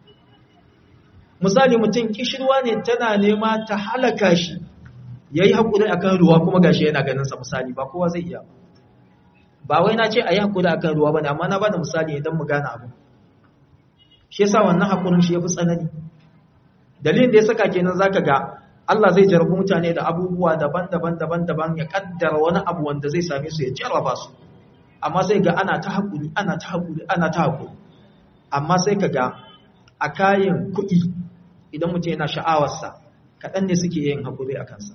misali mutum kishirwa ne tana nema ta halaka shi ya yi haƙuri a kan ruwa kuma gashi yana ganinsa misali ba kowa zai iya ba wai na ce a yi haƙuri a kan ruwa ba ne amma na ba da misali idan mu gane abu shi yasa wannan haƙurin shi ya fi tsanani dalilin da ya saka kenan za ka ga Allah zai jarabi mutane da abubuwa daban-daban daban-daban ya kaddara wani abu wanda zai same su ya jarraba su amma sai ga ana ta haƙuri ana ta haƙuri ana ta haƙuri amma sai ka ga a kayan kuɗi idan mutum yana sha'awarsa kaɗan ne suke yin haƙuri a kansa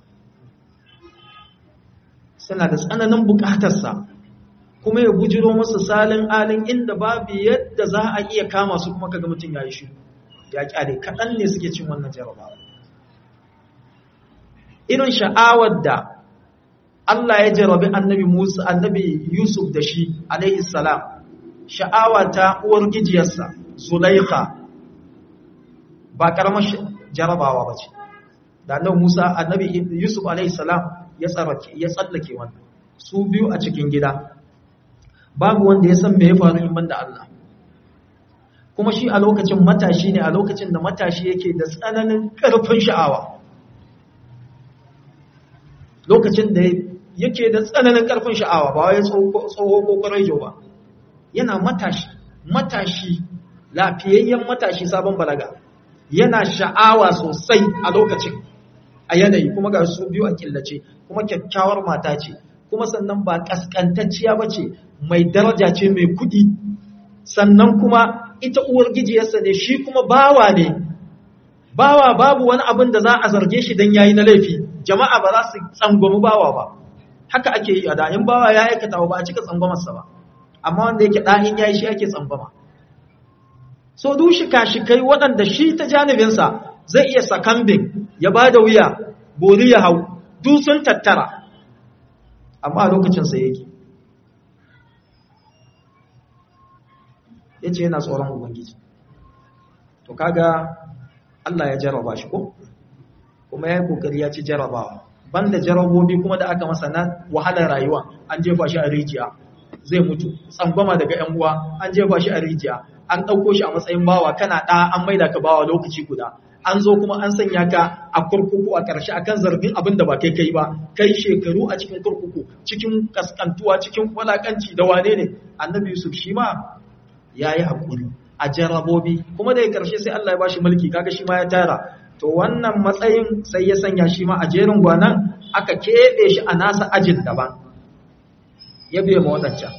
suna da tsananin buƙatarsa kuma ya bujiro musu salin alin inda babu yadda za a iya kama su kuma kaga mutum ya yi shi ya ƙyale kaɗan ne suke cin wannan jarabawa irin sha'awar da Allah ya jarabi annabi Musa annabi Yusuf da shi alaihi salam sha'awa ta uwar gijiyarsa Zulaikha ba karamar jarabawa ba ce da annabi Musa annabi Yusuf alaihi salam ya tsarake ya tsallake wannan su biyu a cikin gida babu wanda ya san me ya faru in banda Allah kuma shi a lokacin matashi ne a lokacin da matashi yake da tsananin karfin sha'awa lokacin da yake da tsananin karfin sha'awa ba wai tsoho ko ƙwararjo ba yana matashi matashi lafiyayyen matashi sabon balaga yana sha'awa sosai a lokacin a yanayi kuma ga su biyu a killace kuma kyakkyawar mata ce kuma sannan ba kaskantacciya ba ce mai daraja ce mai kudi sannan kuma ita uwar gijiyarsa ne shi kuma bawa ne bawa babu wani abin da za a zarge shi don yayi na laifi jama'a ba za su tsangwami bawa ba haka ake yi a da in bawa ya aikata ba a cika tsangwamarsa ba amma wanda yake ɗahin yayi shi ake tsangwama so du shika-shikai waɗanda shi ta janibinsa zai iya sakambin ya ba da wuya bori ya hau du sun tattara amma a lokacinsa yake ya ce yana tsoron ubangiji to kaga Allah ya jarraba shi ko kuma ya yi kokari ya ci jarrabawa banda jarrabobi kuma da aka masa na wahalar rayuwa an jefa shi a rijiya zai mutu tsangwama daga yan uwa an jefa shi a rijiya an ɗauko shi a matsayin bawa kana ɗa an maida ka bawa lokaci guda an zo kuma an sanya ka a kurkuku a ƙarshe akan zargin abin da ba kai kai ba kai shekaru a cikin kurkuku cikin kaskantuwa cikin walakanci da wane ne annabi yusuf shi ma ya yi haƙuri a jarabobi kuma da ya ƙarshe sai allah ya ba shi mulki kaga shi ma ya tara to wannan matsayin sai ya sanya shi ma a jerin gwanan aka keɓe shi a nasa ajin daban ya biya ma waɗancan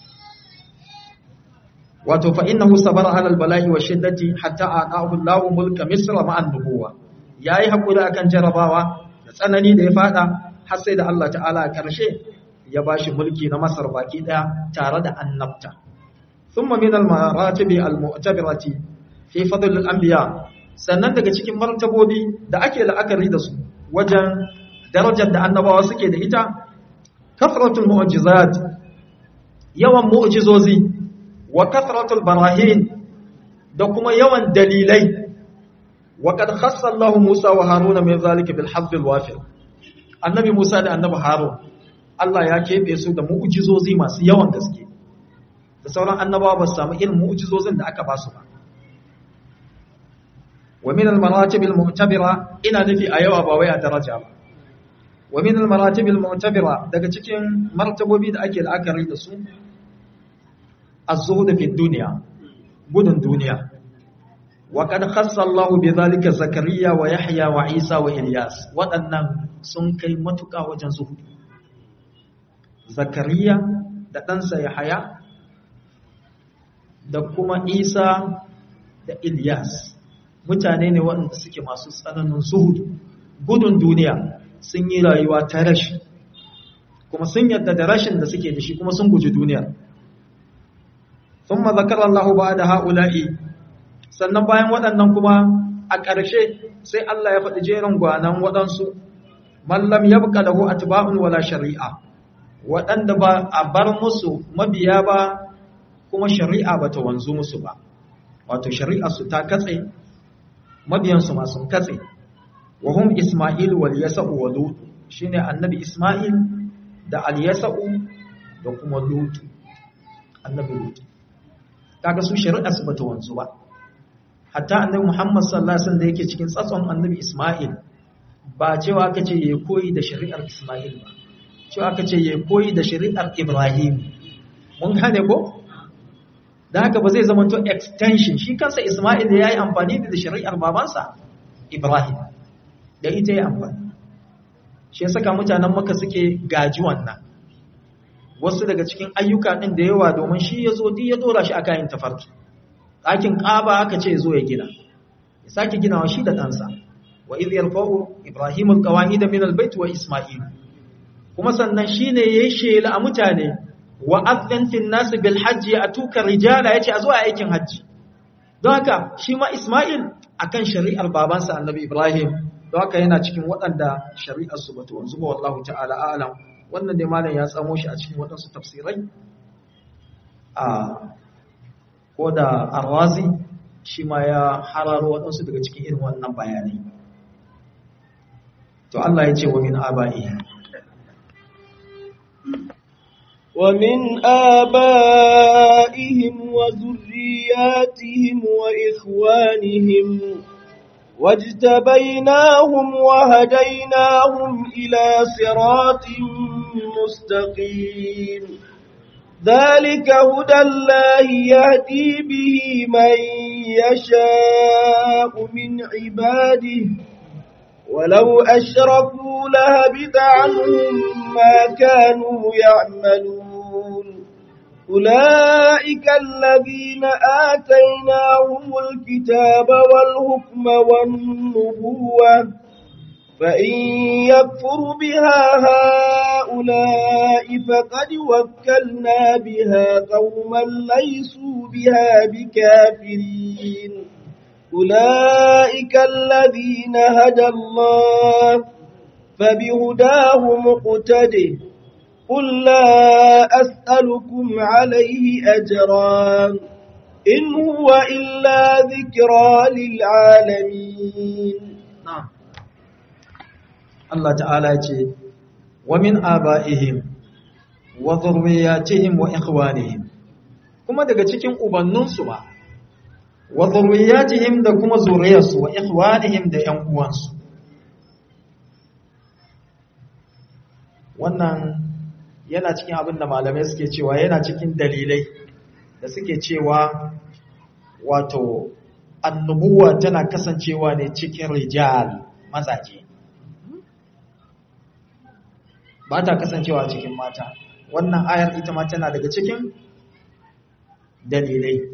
wato fa innahu sabara ala albala'i wa shiddati hatta ata'ahu Allahu mulka misra ma'an nubuwa yayi hakuri akan jarabawa da tsanani da ya fada har sai da Allah ta'ala a karshe ya bashi mulki na Masar baki daya tare da annabta thumma min al-maratib al-mu'tabirati fi fadl al-anbiya sannan daga cikin martabobi da ake la'akari da su wajen darajar da annabawa suke da ita kafratul mu'jizat yawan mu'jizozi wa kathratul barahin da kuma yawan dalilai wa kad khassa Allah Musa wa Haruna min zalika bil hadd al wafir annabi Musa da annabi Harun Allah ya kebe su da mu'jizozi masu yawan gaske da sauran annabawa ba su samu irin mu'jizozin da aka ba su ba wa min al maratib al mu'tabira ina nufi a yawa ba wai a daraja ba wa min al maratib al mu'tabira daga cikin martabobi da ake la'akari da su الزهد في الدنيا بدن دنيا وقد خص الله بذلك زكريا ويحيى وعيسى وإلياس waɗannan sun kai matuƙa wajen zuhudu zakariya da ɗansa yahaya da kuma isa da ilyas mutane ne waɗanda suke masu tsananin zuhudu gudun duniya sun yi rayuwa ta rashi kuma sun yadda da rashin da suke da shi kuma sun guji duniya sun mazakar Allah ba da ha'ula'i sannan bayan waɗannan kuma a ƙarshe sai Allah ya faɗi jerin gwanan waɗansu mallam ya buƙa lahu atba'un wala shari'a waɗanda ba a bar musu mabiya ba kuma shari'a ba ta wanzu musu ba wato shari'a su ta katse mabiyansu ma sun katse wa hum isma'il wal yasa'u wa lut shine annabi isma'il da al yasa'u da kuma lut annabi lut kaga su shari'a su bata wanzu ba hatta annabi muhammad sallallahu alaihi wasallam da yake cikin tsatson annabi isma'il ba cewa aka ce yayi koyi da shari'ar isma'il ba cewa aka ce yayi koyi da shari'ar ibrahim mun gane ko da haka ba zai zama to extension shi kansa Ismail ya yi amfani da shari'ar babansa Ibrahim da ita ya amfani shi ya saka mutanen maka suke gaji wannan wasu daga cikin ayyuka ɗin da yawa domin shi ya zo duk ya dora shi a kayan tafarki ɗakin ƙaba aka ce zo ya gina ya sake ginawa shi da ɗansa wa idh yarfa'u ibrahim alqawaid min albayt wa isma'il kuma sannan shine yayi shela a mutane wa adhan fil nas bil hajj atuka rijala yace a zuwa aikin hajji don haka shi ma isma'il akan shari'ar babansa annabi ibrahim don haka yana cikin waɗanda shari'ar su bata wanzu ba wallahu ta'ala a'lam wannan dai malam ya tsamo shi a cikin waɗansu tafsirai a ko da arwazi shi ma ya hararo waɗansu daga cikin irin wannan bayanai to Allah ya ce wa min aba'ihi ومن آبائهم وذرياتهم وإخوانهم واجتبيناهم وهديناهم إلى صراط مستقيم ذلك هدى الله يهدي به من يشاء من عباده ولو أشركوا لهبط عنهم ما كانوا يعملون أولئك الذين آتيناهم الكتاب والحكم والنبوة فإن يكفر بها هؤلاء فقد وكلنا بها قوما ليسوا بها بكافرين أولئك الذين هدى الله فبهداه مقتده قل لا أسألكم عليه أجرا إن هو إلا ذكرى للعالمين na'am Allah ta'ala ya ce wa min aba'ihim wa dhurriyyatihim wa ikhwanihim kuma daga cikin ubanninsu ba wa dhurriyyatihim da kuma zuriyarsu wa ikhwanihim da ƴan uwansu wannan yana cikin abin da malamai suke cewa yana cikin dalilai da suke cewa wato annubuwa tana kasancewa ne cikin rijal mazaje ba ta kasancewa cikin mata wannan ayar ita ma tana daga cikin dalilai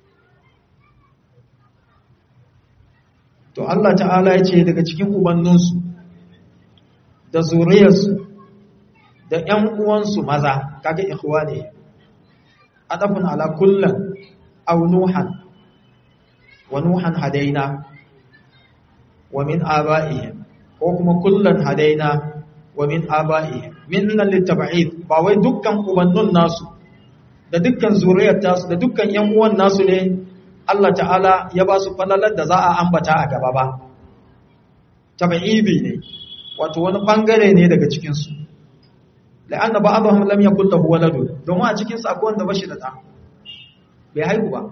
to Allah ta'ala ya ce daga cikin ubanninsu da zuriyarsu da ‘yan uwansu maza kaga ikhwa ne adafin ala kullum au nuhan wa nuhan hadaina wa min aba'ihim ko kuma kullum hadaina wa min aba'ihim min nan littaba'id ba wai dukkan ubannun nasu da dukkan zuriyar tasu da dukkan ‘yan uwan nasu ne Allah ta'ala ya ba su falalar da za a ambata a gaba ba taba'ibi ne wato wani bangare ne daga cikinsu la'anna ba'dhum lam yakul lahu walad domin a cikin su akwai wanda bashi da da bai haihu ba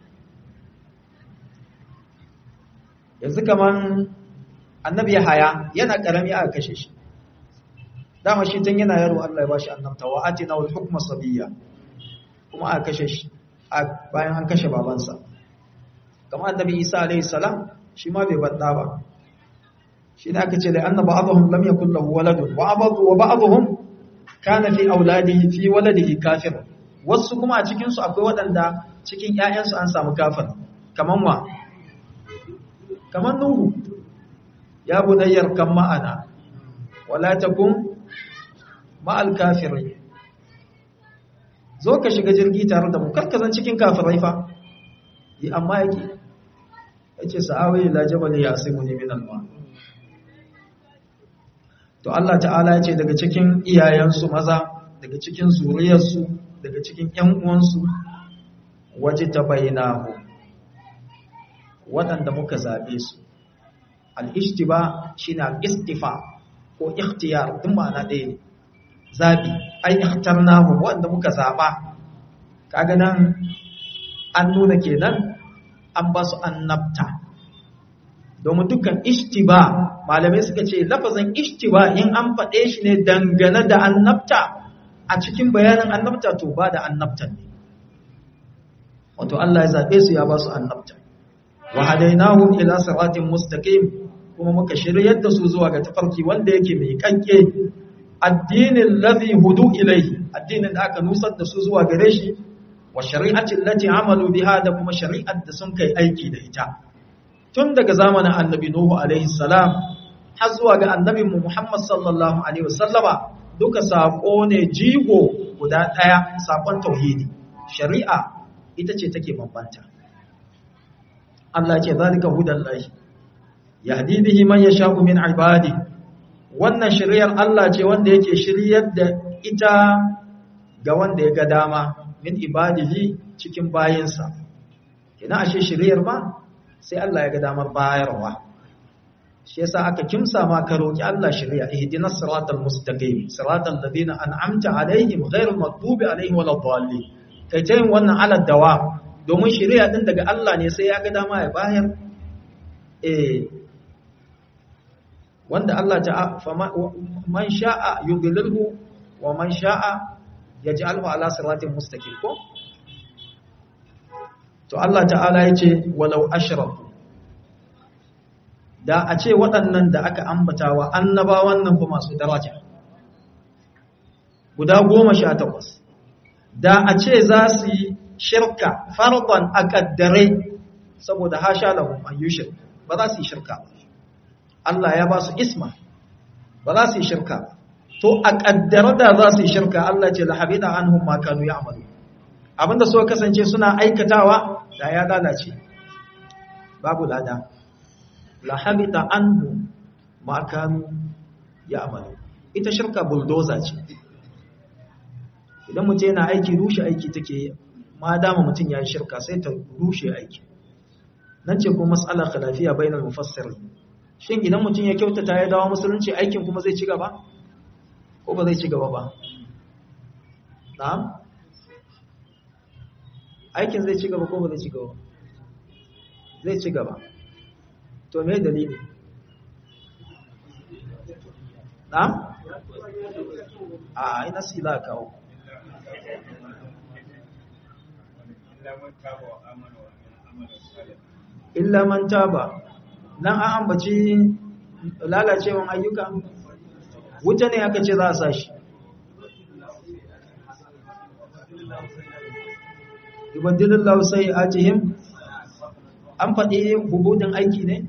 yanzu kaman annabi haya yana karami aka kashe shi dama shi tun yana yaro Allah ya bashi annabta wa atina wal hukma sabiyya kuma aka kashe shi bayan an kashe babansa kamar annabi Isa alaihi salam shi ma bai badda ba shi ne aka ce da annaba ba'dhum lam yakul lahu walad wa ba'dhu wa ba'dhum kana fi auladihi fi waladihi kafir wasu kuma a cikin su akwai waɗanda cikin ƴaƴansu an samu kafir kaman wa kaman nuhu ya bunayyar kan ma'ana wala takun ma'al kafirin zo ka shiga jirgi tare da mu karkazan cikin kafirai fa yi amma yake yace sa'awi ila jabal yasimuni min alma to Allah ta'ala yace daga cikin iyayensu maza daga cikin zuriyarsu daga cikin ƴan uwansu waje tabainahu waɗanda muka zabe su al-ishtiba shine al-istifa ko ikhtiyar duk ma'ana ɗaya ne zabi ai ikhtarnahu wanda muka zaba kaga nan an nuna kenan an ba su annabta domin dukkan ishtiba malamai suka ce lafazin ishtiba in an faɗe shi ne dangane da annabta a cikin bayanin annabta to ba da annabtan ne wato Allah ya zaɓe su ya ba su annabta wa hadainahum ila siratin mustaqim kuma muka shiryar da su zuwa ga tafarki wanda yake mai kanke addinin ladhi hudu ilaihi addinin da aka nusar da su zuwa gare shi wa shari'atin lati amalu biha da kuma shari'ar da sun kai aiki da ita tun daga zamanin annabi nuhu alaihi salam har zuwa ga annabin mu muhammad sallallahu alaihi wasallama duka sako ne jigo guda daya sakon tauhidi shari'a ita ce take bambanta Allah ce zalika hudallahi yahdi bihi man yasha'u min ibadi wannan shari'ar Allah ce wanda yake shiryar da ita ga wanda ya ga dama min ibadihi cikin bayinsa kina ashe shiriyar ma sai Allah ya ga damar bayarwa shi yasa aka kimsa ma ka roki Allah shiriya ihdinas siratal mustaqim siratal ladina an'amta alaihim ghairil maghdubi alaihim waladdallin kai tayin wannan ala dawa domin shiriya din daga Allah ne sai ya ga dama ya bayar eh wanda Allah ta man sha'a yudlilhu wa man sha'a yaj'alhu ala siratin mustaqim ko to Allah ta'ala yace walau ashraku da a ce waɗannan da aka ambatawa annabawan nan fa masu daraja guda goma sha takwas da a ce za su yi shirka farban a ƙaddare saboda hasha lahum an yi shirka ba za su yi shirka ba Allah ya ba su isma ba za su yi shirka ba to a ƙaddare da za su yi shirka Allah ce lahabida anhum ma kanu ya'malu abinda suka kasance suna aikatawa da ya lalace babu lada lahabita anhu ma kanu ya'malu ita shirka bulldozer ce idan mutum yana aiki rushe aiki take ma dama mutum ya yi shirka sai ta rushe aiki nan ce kuma matsala khilafiya bainal mufassirin shin idan mutum ya kyautata ya dawo musulunci aikin kuma zai ci gaba ko ba zai ci gaba ba na'am aikin zai ci gaba ko ba zai ci gaba zai ci gaba to me dalili na'am a ina sila kawo illa man taba nan an ambaci lalacewan ayyuka wuta ne aka ce za a sa shi ibadilin lausai a jihim an faɗi hubudin aiki ne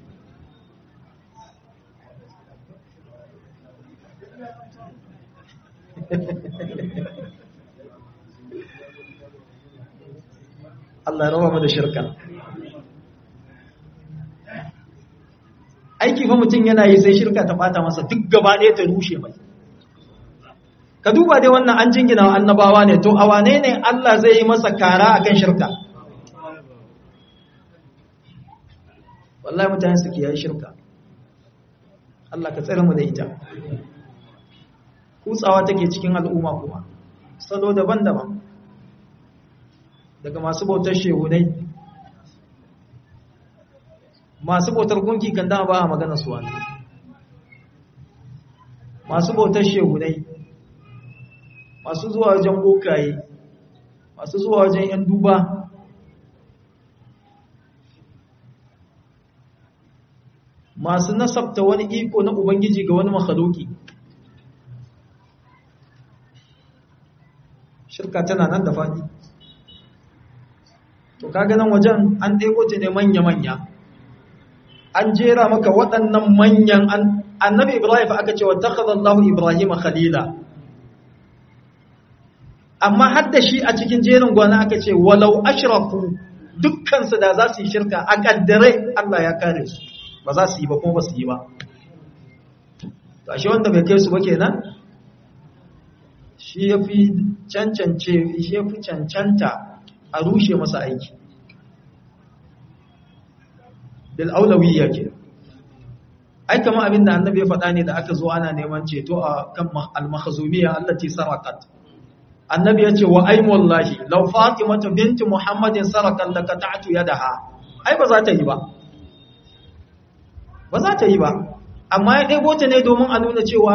Allah ya rawa mu da shirka aiki fa mutum yana yi sai shirka ta bata masa duk gaba ɗaya ta rushe mai ka duba dai wannan an jingina wa annabawa ne to a wane ne Allah zai yi masa kara akan shirka wallahi mutane suke yi shirka Allah ka tsare mu da ita kutsawa take cikin al'umma kuma salo daban-daban daga masu bautar shehunai masu bautar gunki kan dama ba a magana su wani masu bautar shehunai masu zuwa wajen bokaye masu zuwa wajen yan duba masu nasabta wani iko na ubangiji ga wani makhaluki shirka tana nan da faɗi to kaga nan wajen an ɗebo ta ne manya-manya an jera maka waɗannan manyan annabi ibrahim aka ce wa takhadallahu ibrahim khalila amma hadda shi a cikin jerin gwana aka ce walau ashraku dukkansu da za su yi shirka a kaddare Allah ya kare su ba za su yi ba kuma ba su yi ba shi wanda bai kai su ba kenan shi ya fi cancance shi ya fi cancanta a rushe masa aiki bil aulawiyya ke ai kama abin da annabi ya faɗa ne da aka zo ana neman ceto a kan al-makhzumiyya allati saraqat annabi ya ce wa ai wallahi law fatimatu binti muhammadin sarakan la qata'tu yadaha ai ba za ta yi ba ba za ta yi ba amma ya ɗebo ta ne domin a nuna cewa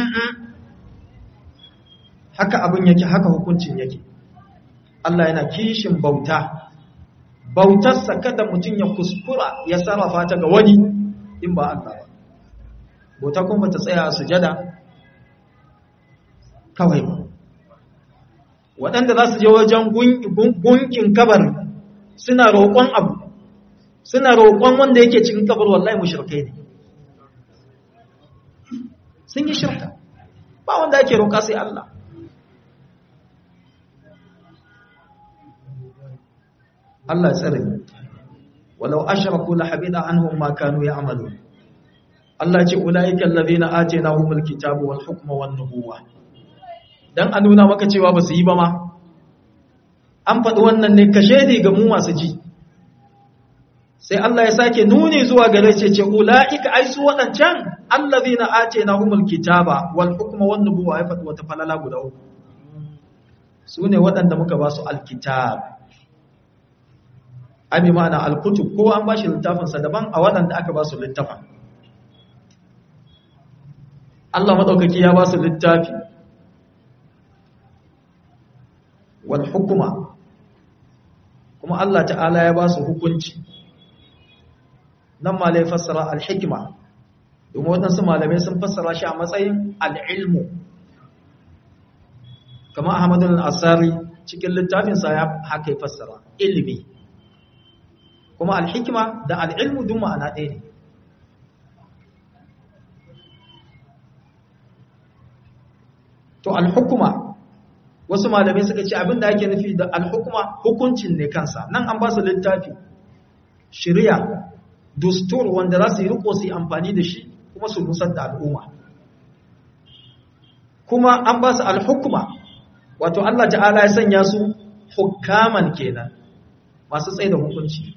haka abin yake haka hukuncin yake Allah yana kishin bauta bautarsa kada mutum ya kuskura ya sarrafa ta ga wani in ba Allah ba bauta kuma ta tsaya a sujada kawai ba waɗanda za su je wajen gunkin kabar suna roƙon abu suna roƙon wanda yake cikin kabar wallahi mushrikai ne sun yi shirka ba wanda ake roƙa sai Allah Allah tsare walau ashraku la habida anhum ma kanu ya'malu Allah ce ulaika allazina atainahumul kitaba wal hukma wan nubuwa dan a nuna maka cewa ba su yi ba ma an faɗi wannan ne kashe ne ga mu masu ji sai Allah ya sake nuni zuwa gare ce ce ulaika ai su wadancan allazina atainahumul kitaba wal hukma wan nubuwa ya faɗi wata falala guda uku su ne waɗanda muka ba su alkitab abi ma'ana alkutub ko an bashi littafinsa daban a waɗanda aka ba su littafin Allah madaukaki ya ba su littafi wal hukuma kuma Allah ta'ala ya ba su hukunci nan ma lai fassara al-hikma domin waɗansu malamai sun fassara shi a matsayin al-ilmu kama Ahmadu al-Asari cikin littafinsa ya haka fassara ilimi kuma al-hikma da al-ilmu duk ma'ana ɗaya ne to al-hukuma wasu malamai suka ce abinda ake nufi da al-hukuma hukuncin ne kansa nan an ba su littafi shari'a dustur wanda za su yi riko su yi amfani da shi kuma su nusar da al'umma kuma an ba su al-hukuma wato Allah ta'ala ya sanya su hukaman kenan masu tsaye da hukunci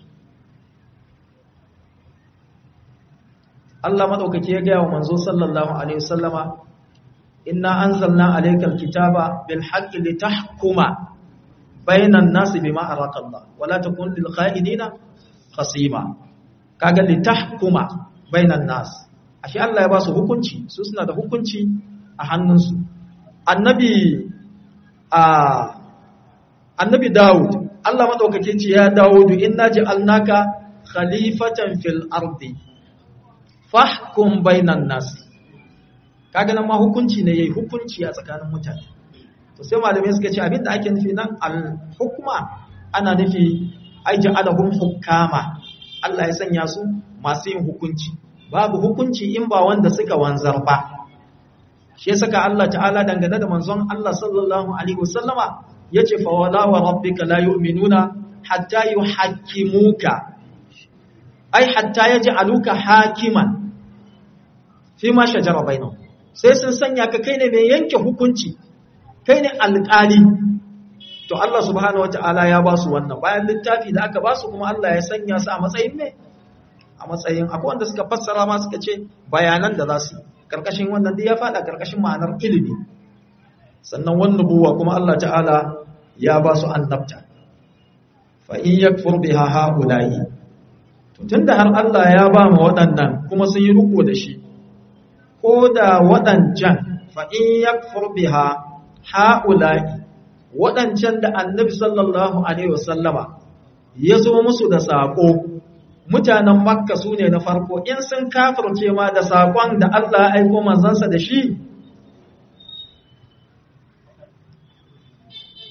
Allah madaukake ya gaya wa manzo sallallahu alaihi wasallama inna anzalna alaykal kitaba bil haqqi litahkuma bainan nasi bima araka Allah wala takun lil kha'idina khasima kaga litahkuma bainan nas ashe Allah ya ba su hukunci su suna da hukunci a hannunsu annabi a annabi Dawud Allah madaukake ce ya Dawudu inna ja'alnaka khalifatan fil ardi fahkum bainan nas kaga nan ma hukunci ne yayi hukunci a tsakanin mutane to sai malamai suka ce abinda ake nufi nan al hukma ana nufi ai ja'alahum hukama Allah ya sanya su masu yin hukunci babu hukunci in ba wanda suka wanzar ba shi ya saka Allah ta'ala dangane da manzon Allah sallallahu alaihi wasallama yace fa wala wa rabbika la yu'minuna hatta yuhakkimuka ai hatta yaj'aluka hakiman fi ma shajara bainahum sai sun sanya ka kai ne mai yanke hukunci kai ne alƙali to Allah subhanahu wataala ya ba su wannan bayan littafi da aka ba su kuma Allah ya sanya su a matsayin me a matsayin akwai wanda suka fassara ma suka ce bayanan da za su karkashin wannan da ya fada karkashin ma'anar ilimi sannan wannan buwa kuma Allah ta'ala ya ba su annabta fa in yakfur biha haula'i to tunda har Allah ya ba mu waɗannan kuma sun yi riko da shi ko da waɗancan fa'in ya biha ha'ula'i waɗancan da annabi sallallahu Alaihi wasallama ya zo musu da saƙo mutanen makka su ne na farko in sun kafirce ma da saƙon da Allah aiko manzansa da shi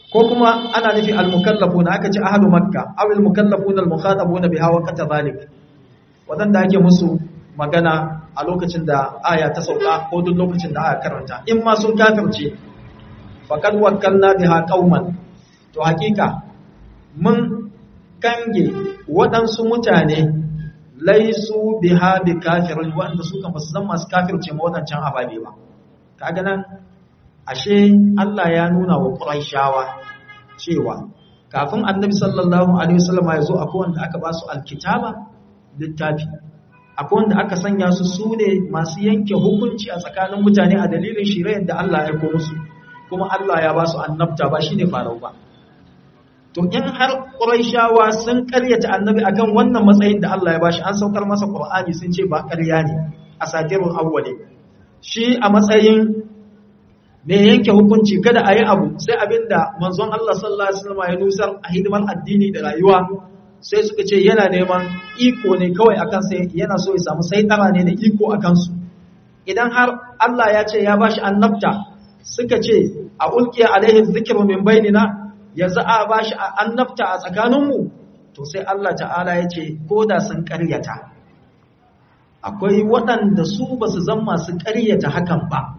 ko kuma ana nufi al-mukallafuna aka ce ahlu makka aw al-mukallafuna al-mukhatabuna biha wa kata zalik wadanda ake musu magana a lokacin da aya ta sauka ko duk lokacin da aya karanta in ma sun kafirce faqad wakkalna biha qauman to hakika mun kange waɗansu mutane laisu biha bi kafirin wanda su kan basu zama masu kafirce ma wadancan ababe ba kaga nan ashe Allah ya nuna wa Qurayshawa cewa kafin Annabi sallallahu alaihi wasallam ya zo akwai wanda aka ba su alkitaba littafi akwai wanda aka sanya su sune masu yanke hukunci a tsakanin mutane a dalilin shirayar da Allah ya aiko musu kuma Allah ya ba su annabta ba shine farau ba to in har Qurayshawa sun karyata Annabi akan wannan matsayin da Allah ya bashi an saukar masa Qur'ani sun ce ba ƙarya ne asatirul awwali shi a matsayin me yanke hukunci kada a yi abu sai abinda manzon Allah sallallahu alaihi wasallam ya nusar a hidimar addini da rayuwa sai suka ce yana neman iko ne kawai akan sai yana so ya samu saitara ne da iko akan su idan har Allah ya ce ya bashi annabta suka ce a ulqiya alaihi dhikru min bainina yanzu a bashi annabta a tsakaninmu to sai Allah ta'ala ya ce ko da sun ƙaryata akwai waɗanda su ba su zama su ƙaryata hakan ba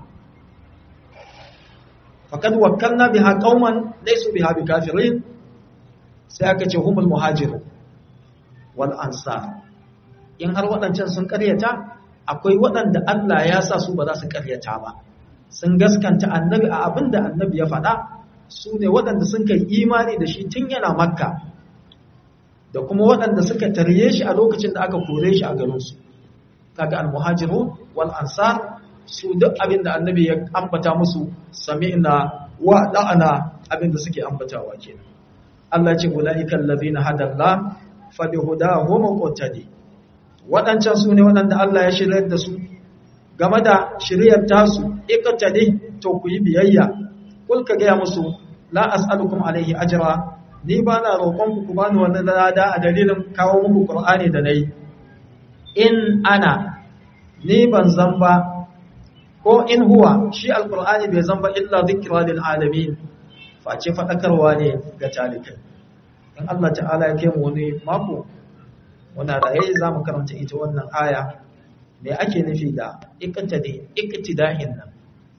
faƙad wakkalna biha qauman laysu biha bikafirin sai aka ce humul muhajiru wal ansar in har waɗancan sun ƙaryata akwai waɗanda Allah ya sa su ba za su ƙaryata ba sun gaskanta annabi a abin da annabi ya faɗa su ne waɗanda sun kai imani da shi tun yana makka da kuma waɗanda suka tarye shi a lokacin da aka kore shi a garinsu kaga almuhajiru wal ansar su duk abin da annabi ya ambata musu sami'na wa da'ana abin da suke ambatawa kenan Allah ce ulaika allazina hadalla fa bihudahum muqtadi waɗancan su ne waɗanda Allah ya shiryar da su game da shiryar tasu iqtadi to ku yi biyayya kul ka gaya musu la as'alukum alaihi ajra ni ba na roƙon ku ku bani wannan lada a dalilin kawo muku qur'ani da nayi in ana ni ban zan ba ko in huwa shi alqur'ani bai zan ba illa zikra lil alamin face fadakarwa ne ga talikai in Allah ta'ala ya kai mu wani mako wannan raye za mu karanta ita wannan aya me ake nufi da iqtidi iqtida'in nan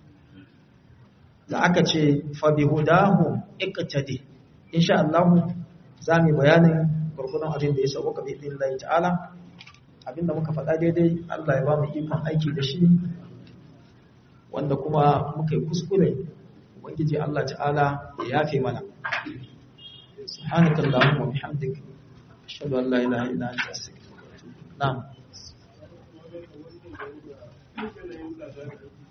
da aka ce fabihudahu iqtadi insha Allah za mu bayanin gurgurun abin da ya sauka bi billahi ta'ala abinda muka faɗa daidai Allah ya ba mu ikon aiki da shi wanda kuma muka yi kuskure ubangiji Allah ta'ala ya yafe mana subhanakallahumma wa bihamdika ashhadu an la ilaha illa anta astaghfiruka wa atubu ilaik na'am